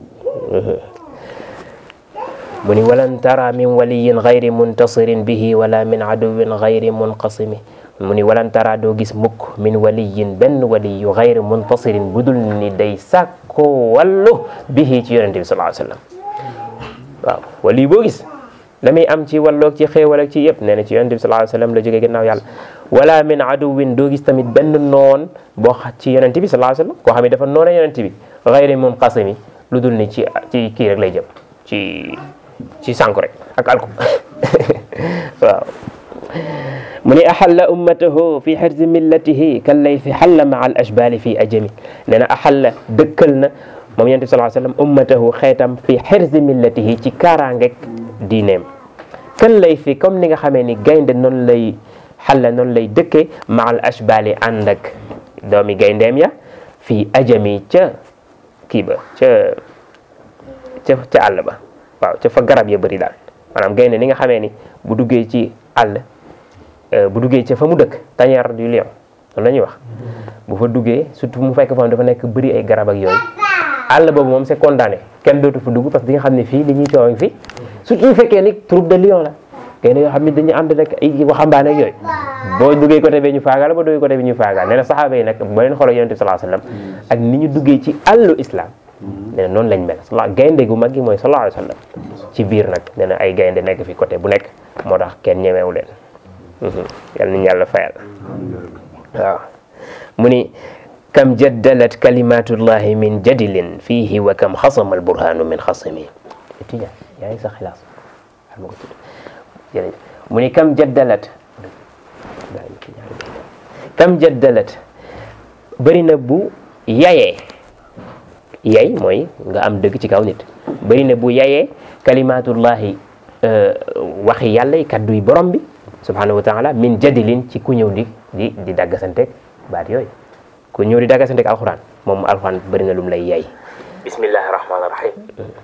Speaker 1: mu ni walan tara min waliyin gayri muntasirin bihi wala min aduwin gayri munqasimi mu ni walan tara doo gis mukk min waliyin benn waliyu gayri muntasirin budul ni day sàkko wallu bihi ci yonente bi sallallahu alayhi wasallam waaw waliyu boo gis la muy am ci walloog ci xéewal ak ci yëpp nee na ci yonente bi sallallahu alayhi wasallam la jógee ginnaaw yàlla wala min aduwin doo gis tamit benn noon boo xa ci yonente bi sallallahu alayhi wasallam koo xam ne dafa noona yonente bi gayri munqasimi lu dul ni ci ci kii rek lay jëm ci ci sànku rek ak alku waaw mu ni axalla ummatahu fi xirzi millatihi kan lay fi xalla maa al ashbali fi ajami nee na axalla dëkkal na moom yonent bi sallallahu alayhi wasallam ummatahu xeetam fi xirzi millatihi ci kaaraangeeg diineem kan lay fi comme ni nga xamee ni gaynde noonu lay xalla noonu lay dëkkee maa al ashbali ànd ak doomi gayndeem ya fi ajami ca kii ba ca ca ca àll ba waaw ca fa garab ya bëri daal maanaam gaynde ni nga xamee ni bu duggee ci àll bu duggee ca fa mu dëkk tanière du lion loolu la ñuy wax bu fa duggee surtout mu fekk fa dafa nekk bëri ay garab ak yooyu àll boobu moom c'est condamné kenn dootu fa dugg parce que di nga xam ne fii li ñuy coow fii surtout bu fekkee ni troupe de lion la gaynde yoo xam ne dañuy ànd rek ay waxambaane ak yooyu boo duggee côté bi ñu faagaal boo duggee côté bi ñu faagaal nee na saxaaba yi nag boo leen xooloo yonent bi sallallahu alayhi wasallam ak ni ñu duggee ci àllu islam nee na noonu lañ mel sala gaynde gu mag gi mooy sallallahu alayhi wasallam ci biir nag nee na ay gaynde nekk fi côté bu nekk moo tax kenn ñemewu leen yal nañu yàlla fayal waaw mu ni kam jaddalat kalimatullahi min jadilin fihi wa kam xasama alburhanu min xasimi tija yaa ngi sa xilaas ma ko tudd jërëjëf mu ni kam jaddalat kam jaddalat bëri na bu yayee yay mooy nga am dëgg ci kaw nit bëri na bu yayee kalimatullahi waxi yàlla yi kaddu yi borom bi subhanahu wa taala min jadilin ci ku ñëw di di di daggasanteeg baat yooyu ku ñëw di daggasanteeg alxuraan moom alxuraan bëri na lu mu lay yay bismillahi rahmaani rahim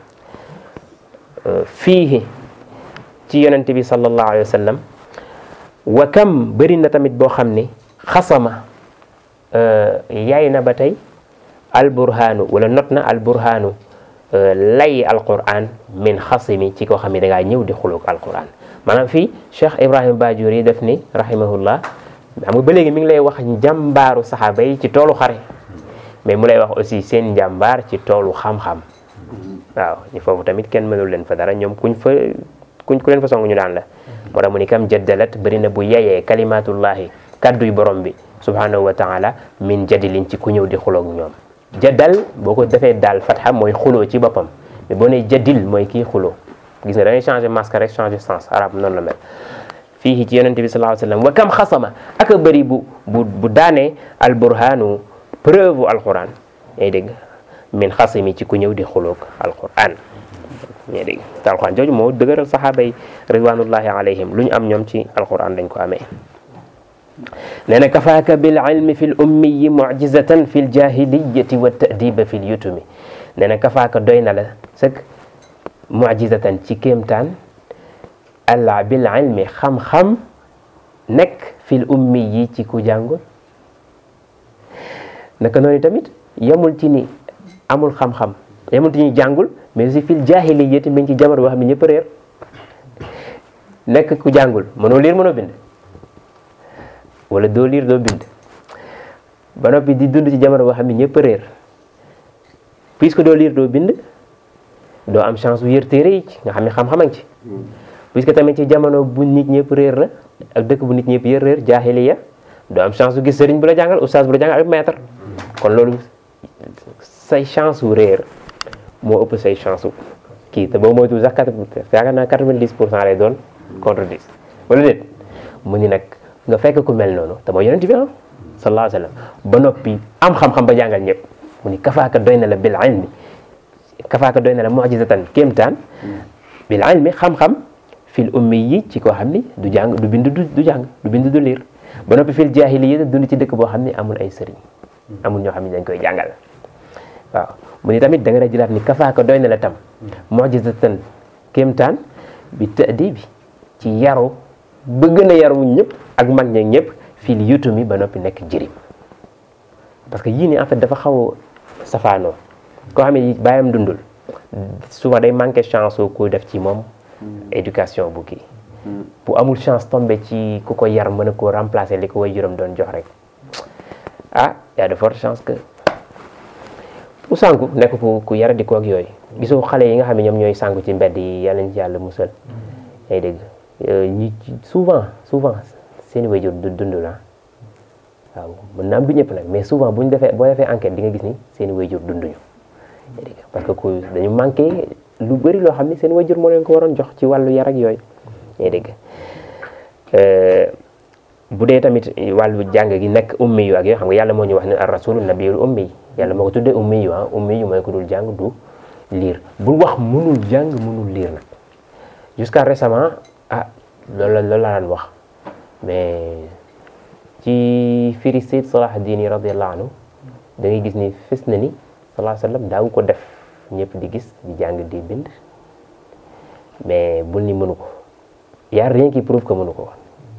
Speaker 1: fii ci yonent bi sallallahu alayhi wa sallam wa kam bëri na tamit boo xam ni xasama yaay na ba tey alburhaanu wala not na alburhaanu lay alquran min xasimi ci koo xam ne da ngaa ñëw di xuluk alquran maanaam fii Cheikh Ibrahim Bajuri def ni rahimahullah xam nga ba léegi mi ngi lay wax njàmbaaru saxaaba yi ci toolu xare mais mu lay wax aussi seen njàmbaar ci toolu xam-xam waaw ñu foofu tamit kenn mënul leen fa dara ñoom kuñ fa kuñ ku leen fa song ñu daan la moo tax mu ni kam jaddalat bëri na bu yeyee kalimatullahi kadduy borom bi subhanahu wa taala min jadilin ci ku ñëw di xuloog ñoom jaddal boo ko defee daal fatxa mooy xuloo ci boppam mais boo nee jadil mooy kii xuloo gis nga da ngay changé masque rek changé sens arab noonu la mel fii ci yonente bi sallallahu alayhi wasallam wa kam xasama ak a bëri bu bu bu daanee al burhanu preuve alquran ngay dégg min xasimi ci ku ñëw di xuloog alquran ngay dégg te alquran jooju moo dëgëral saxaaba yi ridwanullahi alayhim lu ñu am ñoom ci alquran dañ ko amee nee na kafaaka bil ilmi fi l ummiyi mujizatan fi l jahiliyati wa ta'diba fi l yutumi nee na kafaaka doy na la sëg mujizatan ci kéemtaan allah bil ilmi xam-xam nekk fi l ummiyi ci ku jàngul naka noonu tamit yemul ci ni amul xam-xam yemul ci ni jàngul mais aussi fi l jahiliyati mi ngi ci jamono boo xam ne ñëpp réer nekk ku jàngul mënoo liir mënoo bind wala doo liir doo bind ba noppi di dund ci jamono boo xam ne ñëpp réer puisque doo liir doo bind doo am chance bu yër téere yi nga xam ne xam-xam a ngi ci puisque tamit ci jamono bu nit ñëpp réer la ak dëkk bu nit ñëpp yër réer jaahiliya doo am chance bu gis sëriñ bu la jàngal oustaz bu la jàngal ak maître kon loolu say chance wu réer moo ëpp say chance wu kii te boo moytuwul sax quatre yaakaar naa quatre-vingt-dix pour cent lay doon contre dix wala déet mu ni nag nga fekk ku mel noonu te mooy yonent bi ah sallallahu alayhi wa sallam ba noppi am xam-xam ba jàngal ñëpp mu ni kafaaka doy na la bil ilmi kafaaka doy na la mujizatan kéemtaan bil ilmi xam-xam fil ummi yi ci koo xam ni du jàng du bind du jàng du bind du liir ba noppi fil jaahiliya dund ci dëkk boo xam ni amul ay sëriñ amul ñoo xam ne dañ koy jàngal waaw mu ni tamit da nga da jëlaat ni kafaaka doy na la tam mujizatan kéemtaan bi tëddi bi ci yaru ba gën a yaru ñëpp ak mag ña ñëpp fii li yutu mi ba noppi nekk jirim parce que yii nii en fait dafa xaw a safaanoo koo xam ne bàyyam dundul souvent day manqué chance oo ku def ci moom éducation bu kii bu amul chance tombé ci ku ko yar mën a koo remplacer li ko way juróom doon jox rek ah y a de fortes chances que ku sànku nekk ku ku yara di ko ak yooyu gisoo xale yi nga xam ne ñoom ñooy sànku ci mbedd yi yàlla ñu ci yàlla musal ay dégg ñi souvent souvent seeni wayjur du dund la waaw mën naa am du ñëpp nag mais souvent bu ñu defee boo defee enquête di nga gis ni seeni wayjur dunduñu parce que ku dañu manqué lu bëri loo xam ni seen wayjur moo leen ko waroon jox ci wàllu yar ak yooyu ngay dégg bu dee tamit wàllu jàng gi nekk ummi yu ak yoo xam nga yàlla moo ñu wax ne ar rasulu nabiyul ummi yàlla moo ko tuddee ummi yu ah ummi yu mooy ko dul jàng du liir bul wax mënul jàng mënul liir nag jusqu'à récemment ah loolu la loolu la daan wax mais ci firi Sayyid Salah Dini radiyallahu anhu da ngay gis ni fës na ni sallallahu alayhi wa sallam daawu ko def ñëpp di gis di jàng di bind mais bul ni mënu ko y a rien qui prouve que mënu ko woon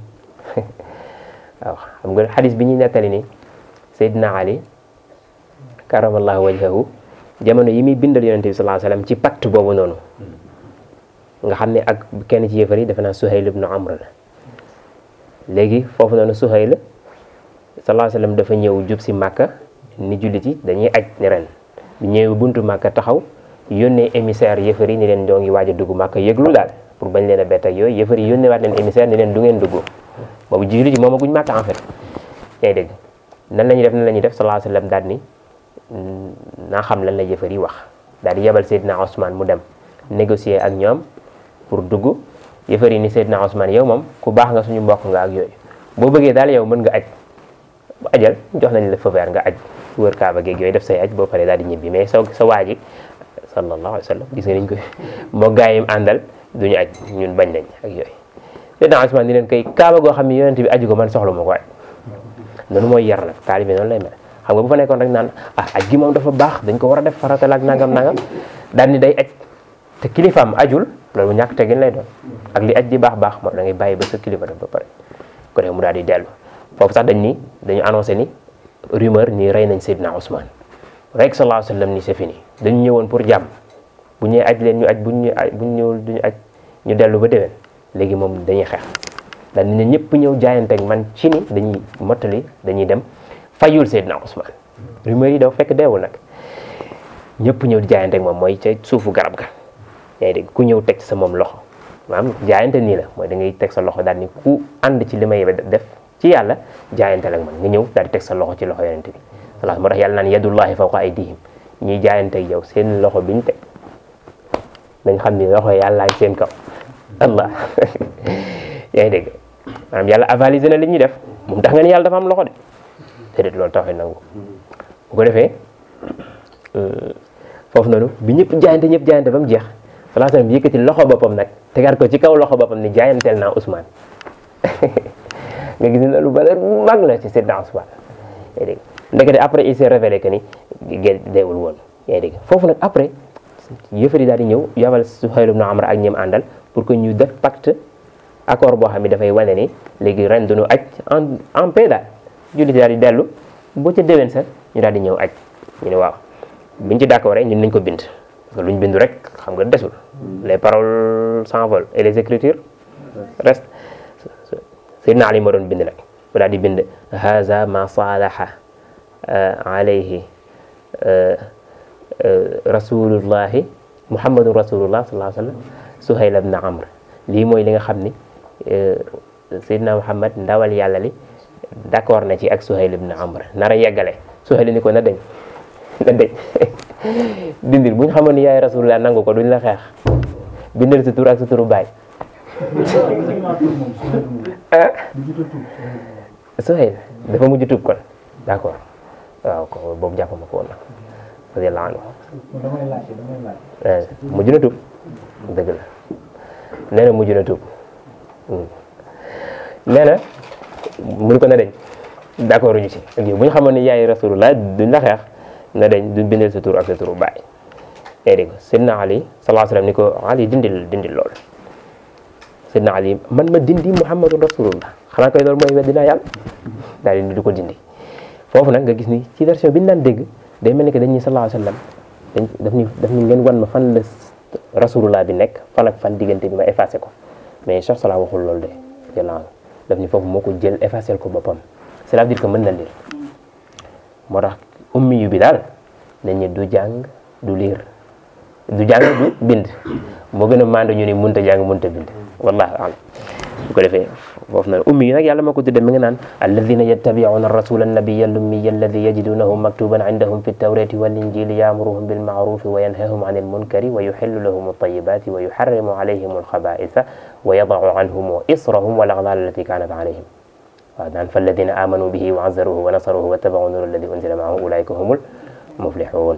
Speaker 1: waaw xam nga xadis bi ñuy nettali ni Seydina Ali karamallahu wajhahu jamono yi muy bindal yonente bi sallallahu alayhi wa sallam ci pacte boobu noonu nga xam ne ak kenn ci yëfar yi defe naa Suhayl ibnu Amr la léegi foofu noonu Suhayl sallallahu alayhi wa sallam dafa ñëw jub si Màkka ni jullit yi dañuy aj ni ren bu ñëwee buntu Màkka taxaw yónnee émissaire yëfar yi ni leen doo ngi waaj a dugg Màkka yëglu daal pour bañ leen a bett ak yooyu yëfar yi yónnee waat leen émissaire ni leen du ngeen dugg boobu jullit yi moom aguñ Màkka en fait yaa dégg nan la ñuy def nan la ñuy def sallallahu alayhi wa sallam daal ni naa xam lan la yëfar yi wax daal di yebal Seydina Ousmane mu dem négocier ak ñoom pour dugg yëfar yi ni Seydina Ousmane yow moom ku baax nga suñu mbokk nga ak yooyu boo bëggee daal yow mën nga aj ajal jox nañ la feu vert nga aj wër kaaba geeg yooyu def say aj boo paree daal di ñibbi mais sa sa waa ji sallallahu alayhi wa sallam gis nga niñ ko moo gaa yi àndal duñu aj ñun bañ nañ ak yooyu Seydina Ousmane ni leen koy kaaba goo xam ne yonent bi aju ko man soxla ma ko aj noonu mooy yar nag taalibe noonu lay mel xam nga bu fa nekkoon rek naan ah aj gi moom dafa baax dañ ko war a def farata la ak nangam nangam daal ni day aj te kilifaam ajul loolu ñàkk tegin lay doon ak li aj di baax baax moom da ngay bàyyi ba sa kilifa def ba pare ko def mu daal di dellu foofu sax dañ ni dañu annoncé ni rumeur ni rey nañ Seydina Ousmane rek sallallahu alayhi wa sallam ni c'est fini dañu ñëwoon pour jàmm bu ñëwee aj leen ñu aj buñ ñu buñ ñëwul duñu aj ñu dellu ba déwén léegi moom dañuy xeex daal ni ne ñëpp ñëw jaayante ak man ci ni dañuy mottali dañuy dem fayul Seydina Ousmane rumeur yi daw fekk deewul nag ñëpp ñëw di jaayante ak moom mooy ca suufu garab ga yaa ngi dégg ku ñëw teg sa moom loxo maanaam jaayante nii la mooy da ngay teg sa loxo daal ni ku ànd ci li may def ci yàlla jaayante ak man nga ñëw daal di teg sa loxo ci loxo yonente bi salaam moo tax yàlla naan yadullahi fawqa aydihim ñiy jaayante ak yow seen loxo bi ñu teg dañ xam ni loxo yàlla ak seen kaw allah yaa ngi dégg maanaam yàlla avalisé na li ñuy def moom tax nga ni yàlla dafa am loxo de déedéet loolu taxee nangu bu ko defee foofu noonu bi ñëpp jaayante ñëpp jaayante ba mu jeex salaa sallam yëkkati loxo boppam nag tegaat ko ci kaw loxo boppam ni jaayanteel naa Ousmane nga gis ne loolu valeur bu mag la ci Seydina Ousmane yaa dégg ndekete après il s'est révélé que ni gén deewul woon yaa dégg foofu nag après yëfar yi daal di ñëw yabal Suhayl ibn Amr ak ñoom àndal pour que ñu def pacte accord boo xam ne dafay wane ni léegi ren duñu aj en en paix daal jullit daal di dellu boo ca déwén sa ñu daal di ñëw aj ñu ne waaw biñ ci d'accord rek ñun nañ ko bind parce que luñ bindu rek xam nga desul les paroles s'envolent et les écritures restent Seydina Ali moo doon bind nag mu daal di bind haza ma salaha alayhi rasulullahi muhammadun rasulullah sallallahu alayhi wa sallam Suhayl ibn Amr lii mooy li nga xam ni Seydina Muhammad ndawal yàlla li d'accord na ci ak Suhayl ibn Amr nar a yeggale Suhayl ni ko na dañ na dañ dindil bu ñu xamoon ni yaay rasulullah nangu ko duñ la xeex bindal sa tur ak sa turu baay Suhayl dafa mujj tuub kon d'accord waaw ko boobu jàpp ma ko woon nag radiyallahu anhu mujj na tuub dëgg la nee na mujj na tuub nee na mu ni ko na dañ d'accord ñu ci ak yow bu ñu xamoon ni yaay rasulullah duñ la xeex na dañ duñ bindal sa tur ak sa turu baay yaa dégg Seydina Ali sallallahu alayhi wasallam ni ko Ali dindil dindil lool Seydina Ali man ma dindi Muhammadun rasulullah xanaa koy loolu mooy weddi naa yàlla daal di du ko dindi foofu nag nga gis ni ci version bi ñu daan dégg day mel ni que dañuy sallallahu alayhi wasallam dañ daf ni daf ni ngeen wan ma fan la rasulullah bi nekk fan ak fan diggante bi ma effacé ko mais Cheikh Salah waxul loolu de yàlla daf ni foofu moo ko jël effacé ko boppam cela veut dire que mën na lire moo tax ummi yu bi daal dañ ne du jàng du lire du jàng du bind moo gën a maandu ñu ni mënut a jàng mënut a bind wallahu alam bu ko defee foofu nag ummi yi nag yàlla moo ko tudde mi nga naan alladina yattabi'una ar-rasula an-nabiyya al-ummiyya alladhi yajidunahu maktuban indahum fi at-tawrati wal-injili ya'muruhum bil-ma'rufi wa yanhahum 'anil munkari wa yuhillu lahum at-tayyibati wa yuharrimu 'alayhim al-khaba'itha wa yada'u 'anhum israhum wal-aghlal allati kanat 'alayhim waaw daan fa alladina amanu bihi wa 'azzaruhu wa nasaruhu wa ittaba'u an-nura alladhi unzila ma'ahu ulaika humul muflihun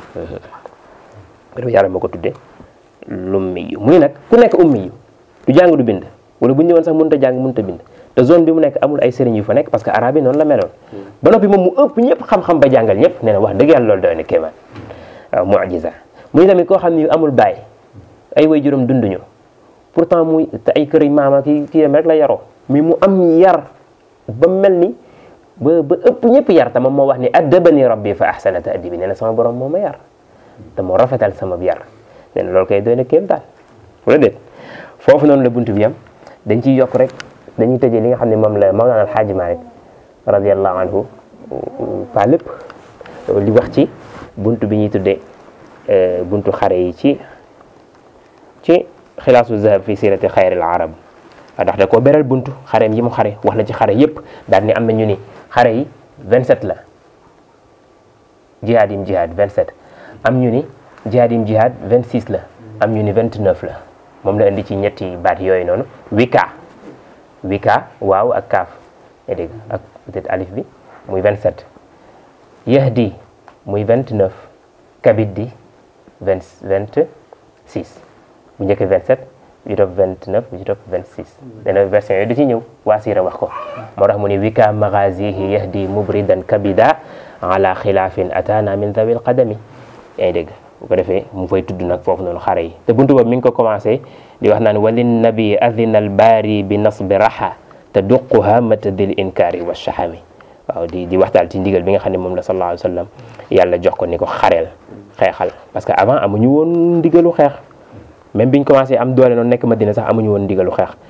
Speaker 1: yàlla moo ko tudde lummi yu muy nag ku nekk ummi yu du jàng du bind wala bu ñu ñëwoon sax mënut a jàng mënut a bind te zone bi mu nekk amul ay sëriñ yu fa nekk parce que arabe yi noonu la meloon ba noppi moom mu ëpp ñëpp xam-xam ba jàngal ñëpp nee na wax dëgg yàlla loolu doy na kéemaan waaw mu'jiza muy tamit koo xam ni amul baay ay way juróom dunduñu pourtant muy te ay kër maama ki kii rek la yaroo mais mu am yar ba mel ni ba ba ëpp ñëpp yar te moom moo wax ni addabani rabbi fa ahsana ta'dibi nee na sama borom moo ma yar te moo rafetal sama yar nee na loolu kay doy na kéemtaan wala déet foofu noonu la buntu bi am dañ ciy yokk rek dañuy tëjee li nga xam ne moom la Mawlana Alxaaji Maalik radiyallahu anhu pas lépp li wax ci buntu bi ñuy tuddee buntu xare yi ci ci xilaasu zahab fi sirati xayril arab ndax da koo beral buntu xareem yi mu xare wax la ci xare yépp daal ni am na ñu ni xare yi 27 la jihaad yim jihaad 27 am ñu ni jihaad yim jihaad 26 la am ñu ni 29 la moom la indi ci ñetti baat yooyu noonu wika wika waaw ak kaaf nga dégg ak peut-être alif bi muy 27 yahdi muy 29 kabit di 20 26 bu njëkk 27 bi topp 29 bi ci topp 26 dana version yooyu da ci ñëw waa siira wax ko moo tax mu ni wika magazihi yahdi mubridan kabida ala xilaafin atana min dawil qadami yaa ngi dégg bu ko defee mu fay tudd nag foofu noonu xare yi te buntu boobu mi ngi ko commencé di wax naan walin nabi adina al baari bi nasbi raha te duquha matadil inkaari wa shahami waaw di di waxtaal ci ndigal bi nga xam ne moom la sallallahu alayhi wa sallam yàlla jox ko ni ko xareel xeexal parce que avant amuñu woon ndigalu xeex même biñ commencé am doole noonu nekk Madina sax amuñu woon ndigalu xeex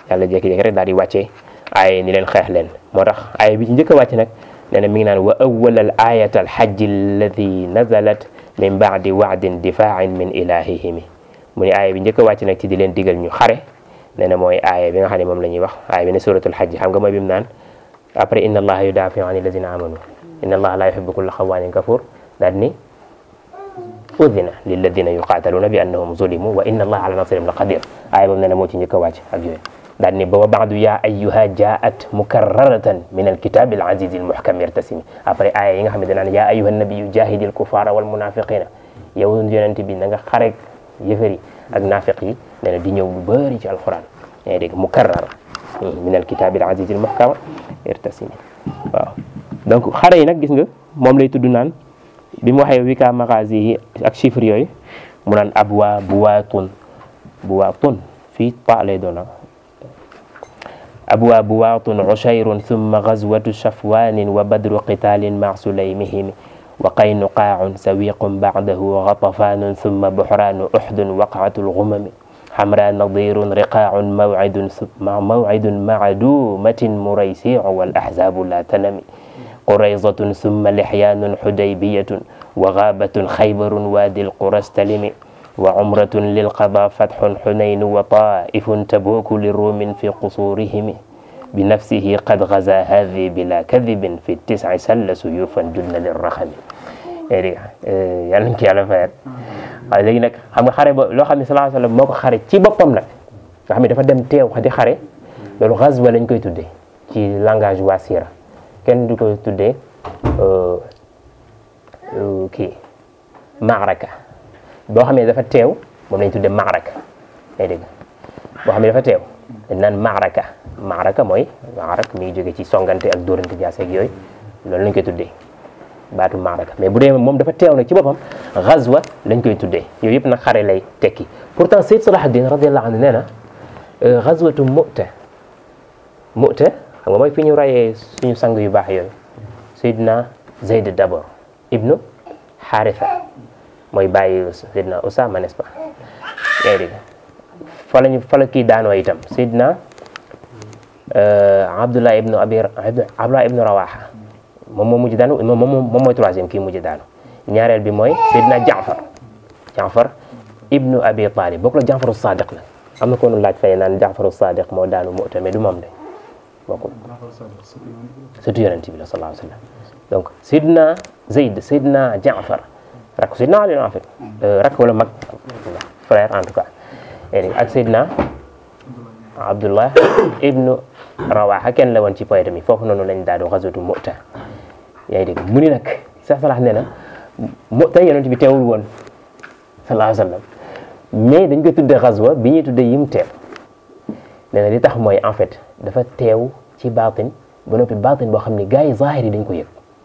Speaker 1: yàlla jékki-jékki rek daal di wàccee aaye ni leen xeex leen moo tax aaye bi ci njëkk a wàcc nag nee na mi ngi naan wa awwalal ayat al hajj alladi nazalat min baadi waadin difaain min ilahihimi mu ni aaye bi njëkk a wàcc nag ci di leen digal ñu xare nee na mooy aaye bi nga xam ne moom la ñuy wax aaye bi ne suratul hajj xam nga mooy bi mu naan après inna allaha yudafiu an alladina amanu inna allaha la yuhibbu kulla xawaanin kafur daal ni udina lilladina yuqataluna bi annahum zulimu wa inna allaha ala nasrihim la qadir aaye boobu nee na moo ci njëkk a wàcc ak yooyu daal ni ba wa baadu ya ayyuha jaat mukarraratan min alkitabi alazizi almuhkam irtasimi après aaya yi nga xam ne danaan ya ayyuha nabiyu jahidi alkufara walmunafiqina yow yonent bi na nga xarek yëfër yi ak naafiq yi nee na di ñëw lu bëri ci alquran yaa ngi dégg mukarrar min alkitabi alazizi almuhkam irtasimi waaw donc xare yi nag gis nga moom lay tudd naan bi mu waxee wika magazi yi ak chiffre yooyu mu naan abwa buwaatun buwaatun fii ta lay doona أبوى بواط عشير ثم غزوة شفوان وبدر قتال مع سليمهم وقينقاع سويق بعده غطفان ثم بحران أحد وقعة الغمم حمراء نضير رقاع موعد مع موعد مع دومة مريسيع والأحزاب لا تنم قريظة ثم لحيان حديبية وغابة خيبر وادي القرى استلم وعمرة للقضاء فتح حنين وطائف تبوك للروم في قصورهم بنفسه قد غزا هذه بلا كذب في التسع سل سيوفا جن للرخم yàlla nañ ko yàlla fayal waaye léegi nag xam nga xare ba loo xam ne sallallahu alayhi wa sallam moo ko xare ci boppam nag nga xam ne dafa dem teew di xare loolu xazwa lañ koy tuddee ci langage waa siira kenn du koy tuddee kii maaraka boo xam ne dafa teew moom lañ tuddee maaraka ngay dégg boo xam ne dafa teew dañ naan maaraka maaraka mooy maarak mi ngi jóge ci songante ak dóorante jaaseeg yooyu loolu lañ koy tuddee baatu maaraka mais bu dee moom dafa teew nag ci boppam xazwa lañ koy tuddee yooyu yëpp nag xare lay tekki pourtant Sayyid Salahuddin radiyallahu anhu nee na xazwatu mu'ta mu'ta xam nga mooy fi ñu rayee suñu sang yu baax yooyu Seydina Zayd d'abord ibnu Haritha mooy bàyyi Seydina Usama n'est-ce pas yaa ngi dégg fa lañu fa la kii daanoo itam Seydina Abdullah ibnu Abi Abdullah ibnu Rawaha moom moo mujj daanu moom moom mooy troisième kii mujj daanu ñaareel bi mooy Seydina Jaafar Jaafar ibnu Abi Talib bokk la Jaafaru Sadiq nag am na ko nu laaj fay naan Jaafaru Sadiq moo daanu moo tamit du moom de bokkul surtout yonent bi la sallallahu alayhi wa sallam donc Seydina Zayd Seydina Jaafar rakk Seydina Ali en fait rakk wala mag frère en tout cas ak Seydina Abdullah ibnu Rawaha kenn la woon ci poète mi foofu noonu lañ daal di xasatu Mu'ta yaa ngi dégg mu ni nag sax salax nee na Mu'ta yonent bi teewul woon sallallahu alayhi wa sallam mais dañ koy tuddee xaswa bi ñuy tuddee yim teew nee na li tax mooy en fait dafa teew ci baatin ba noppi baatin boo xam ne gars yi zahir yi dañ ko yëg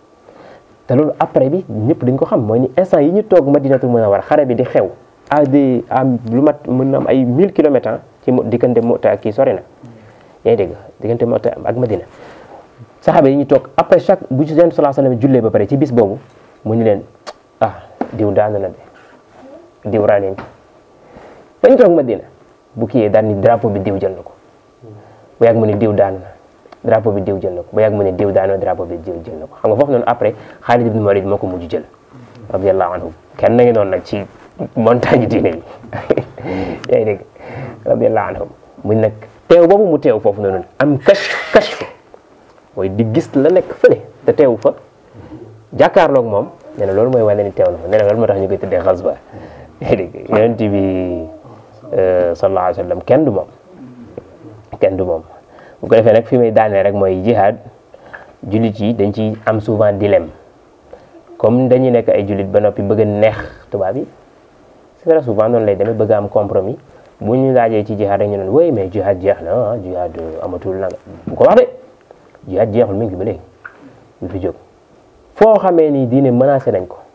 Speaker 1: te loolu après bi ñëpp dañ ko xam mooy ni instant yi ñu toog Madinatul Munawwara xare bi di xew à des am lu mat mën na am ay 1000 kilomètres ci diggante Mu'ta ak kii sori na yaa ngi dégg diggante Mu'ta ak Madina saxaaba yi ñu toog après chaque bu ci Yonent sallallahu alayhi wasallam jullee ba pare ci bis boobu mu ñu leen ah diw daanu na de diw raa leen bañ toog Madina bu kiyee daan ni drapeau bi diw jël na ko bu yàgg mu ne diw daanu na drapeau bi diw jël na ko bu yàgg mu ne diw daanu na drapeau bi diw jël na ko xam nga foofu noonu après Xaalid ibn Walid moo ko mujj jël radiyallahu anhu kenn na ngi noonu nag ci montagne diine bi yaa ngi dégg radiyallahu anhum muñ nag teew boobu mu teew foofu noonu am kashf kashf mooy di gis la nekk fële te teew fa jàkkaarloog moom nee na loolu mooy wane ni teew na fa nee na loolu moo tax ñu koy tuddee xasba yaa ngi dégg yonent bi sallallahu alayhi wa sallam kenn du moom kenn du moom bu ko defee nag fi may daanee rek mooy jihad jullit yi dañ ci am souvent dilemme comme dañuy nekk ay jullit ba noppi bëgg a neex tubaab yi c'est très souvent noonu lay demee bëgg a am compromis bu ñu laajee ci jihad rek ñu ne oui mais jihad jeex na ah jihad amatul nanga bu ko wax de jihad jeexul mi ngi fi ba léegi ñu fi jóg foo xamee ni diine menacé nañ ko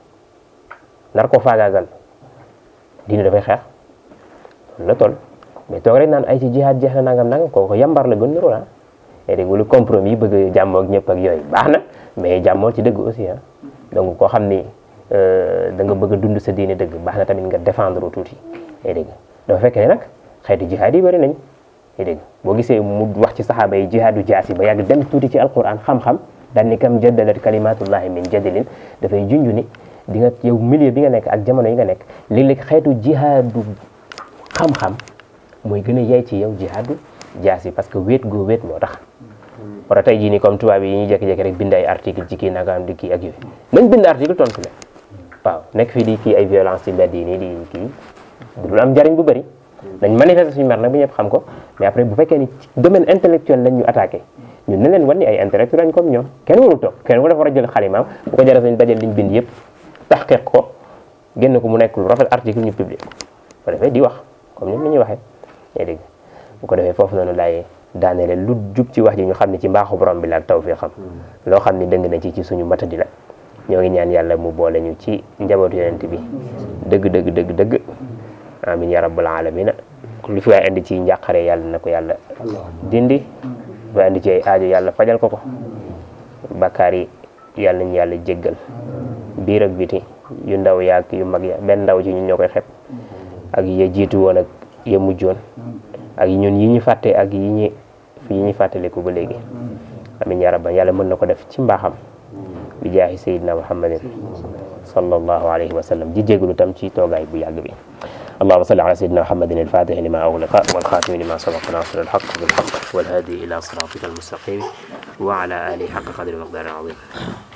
Speaker 1: nar ko faagaagal diine dafay xeex loolu la toll mais toog rek naan ay ci jihad jeex na nangam nangam kooku yambar la gën niroo ah et dégg lu compromis bëgg jàmmoo ak ñëpp ak yooyu baax na mais jàmmoo ci dëgg aussi ah donc koo xam ni da nga bëgg a dund sa diine dëgg baax na tamit nga défendre tuuti et dégg dafa fekk ne nag xeeti jihad yi bëri nañ
Speaker 2: nga dégg boo gisee mu wax ci saxaaba yi jihaadu jaasi ba yàgg dem tuuti ci alquran xam-xam daal ni kam jaddalat kalimatullahi min jadilin dafay junju ni di nga yow milieu bi nga nekk ak jamono yi nga nekk léeg-léeg xeetu jihaadu xam-xam mooy gën a yey ci yow jihaadu jaasi parce que wéet goo wéet moo tax wala tey jii nii comme tubaab yi ñuy jékki-jékki rek bind ay article ci kii nagaam di kii ak yooyu nañ bind article tontu leen waaw nekk fii di kii ay violence ci mbedd yi nii di kii du am njariñ bu bëri nañ manifester suñu mer nag bu ñëpp xam ko mais après bu fekkee ni ci domaine intellectuel lañ ñu attaqué ñun ne leen wan ni ay intellectuel lañ comme ñoom kenn warul toog kenn ku dafa war a jël xalimaam bu ko jaree sañ dajal liñ bind yëpp taxqiq ko génn ko mu nekk lu rafet article ñu publier ko bu defee di wax comme ñoom ni ñuy waxee yaa dégg bu ko defee foofu noonu laay daaneele lu jub ci wax ji ñu xam ne ci mbaaxu borom bi la ak tawfiqam loo xam ne dëng na ci ci suñu matadi la ñoo ngi ñaan yàlla mu boole ñu ci njabootu yonent bi dëgg dëgg dëgg dëgg amin ya rabbal alamina lu fi waay indi ci njàqare yàlla na ko yàlla dindi ba indi ci ay aajo yàlla fajal ko ko bakkaar yi yàlla nañu yàlla jéggal biir ak biti yu ndaw yaag yu mag ya benn ndaw ci ñun ñoo koy xeeb ak ya jiitu woon ak ya mujjoon ak ñun yi ñu fàtte ak yi ñu yi ñu fàttaliku ba léegi amin ya rabban yàlla mën na ko def ci mbaaxam bi jaahi sayidina muhammadin sallallahu alayhi wa sallam di jégalu tam ci toogaay bu yàgg bi اللهم صل على سيدنا محمد الفاتح لما أغلق والخاتم لما سبق ناصر الحق بالحق والهادي إلى صراطك المستقيم وعلى آله حق قدر ومقدار عظيم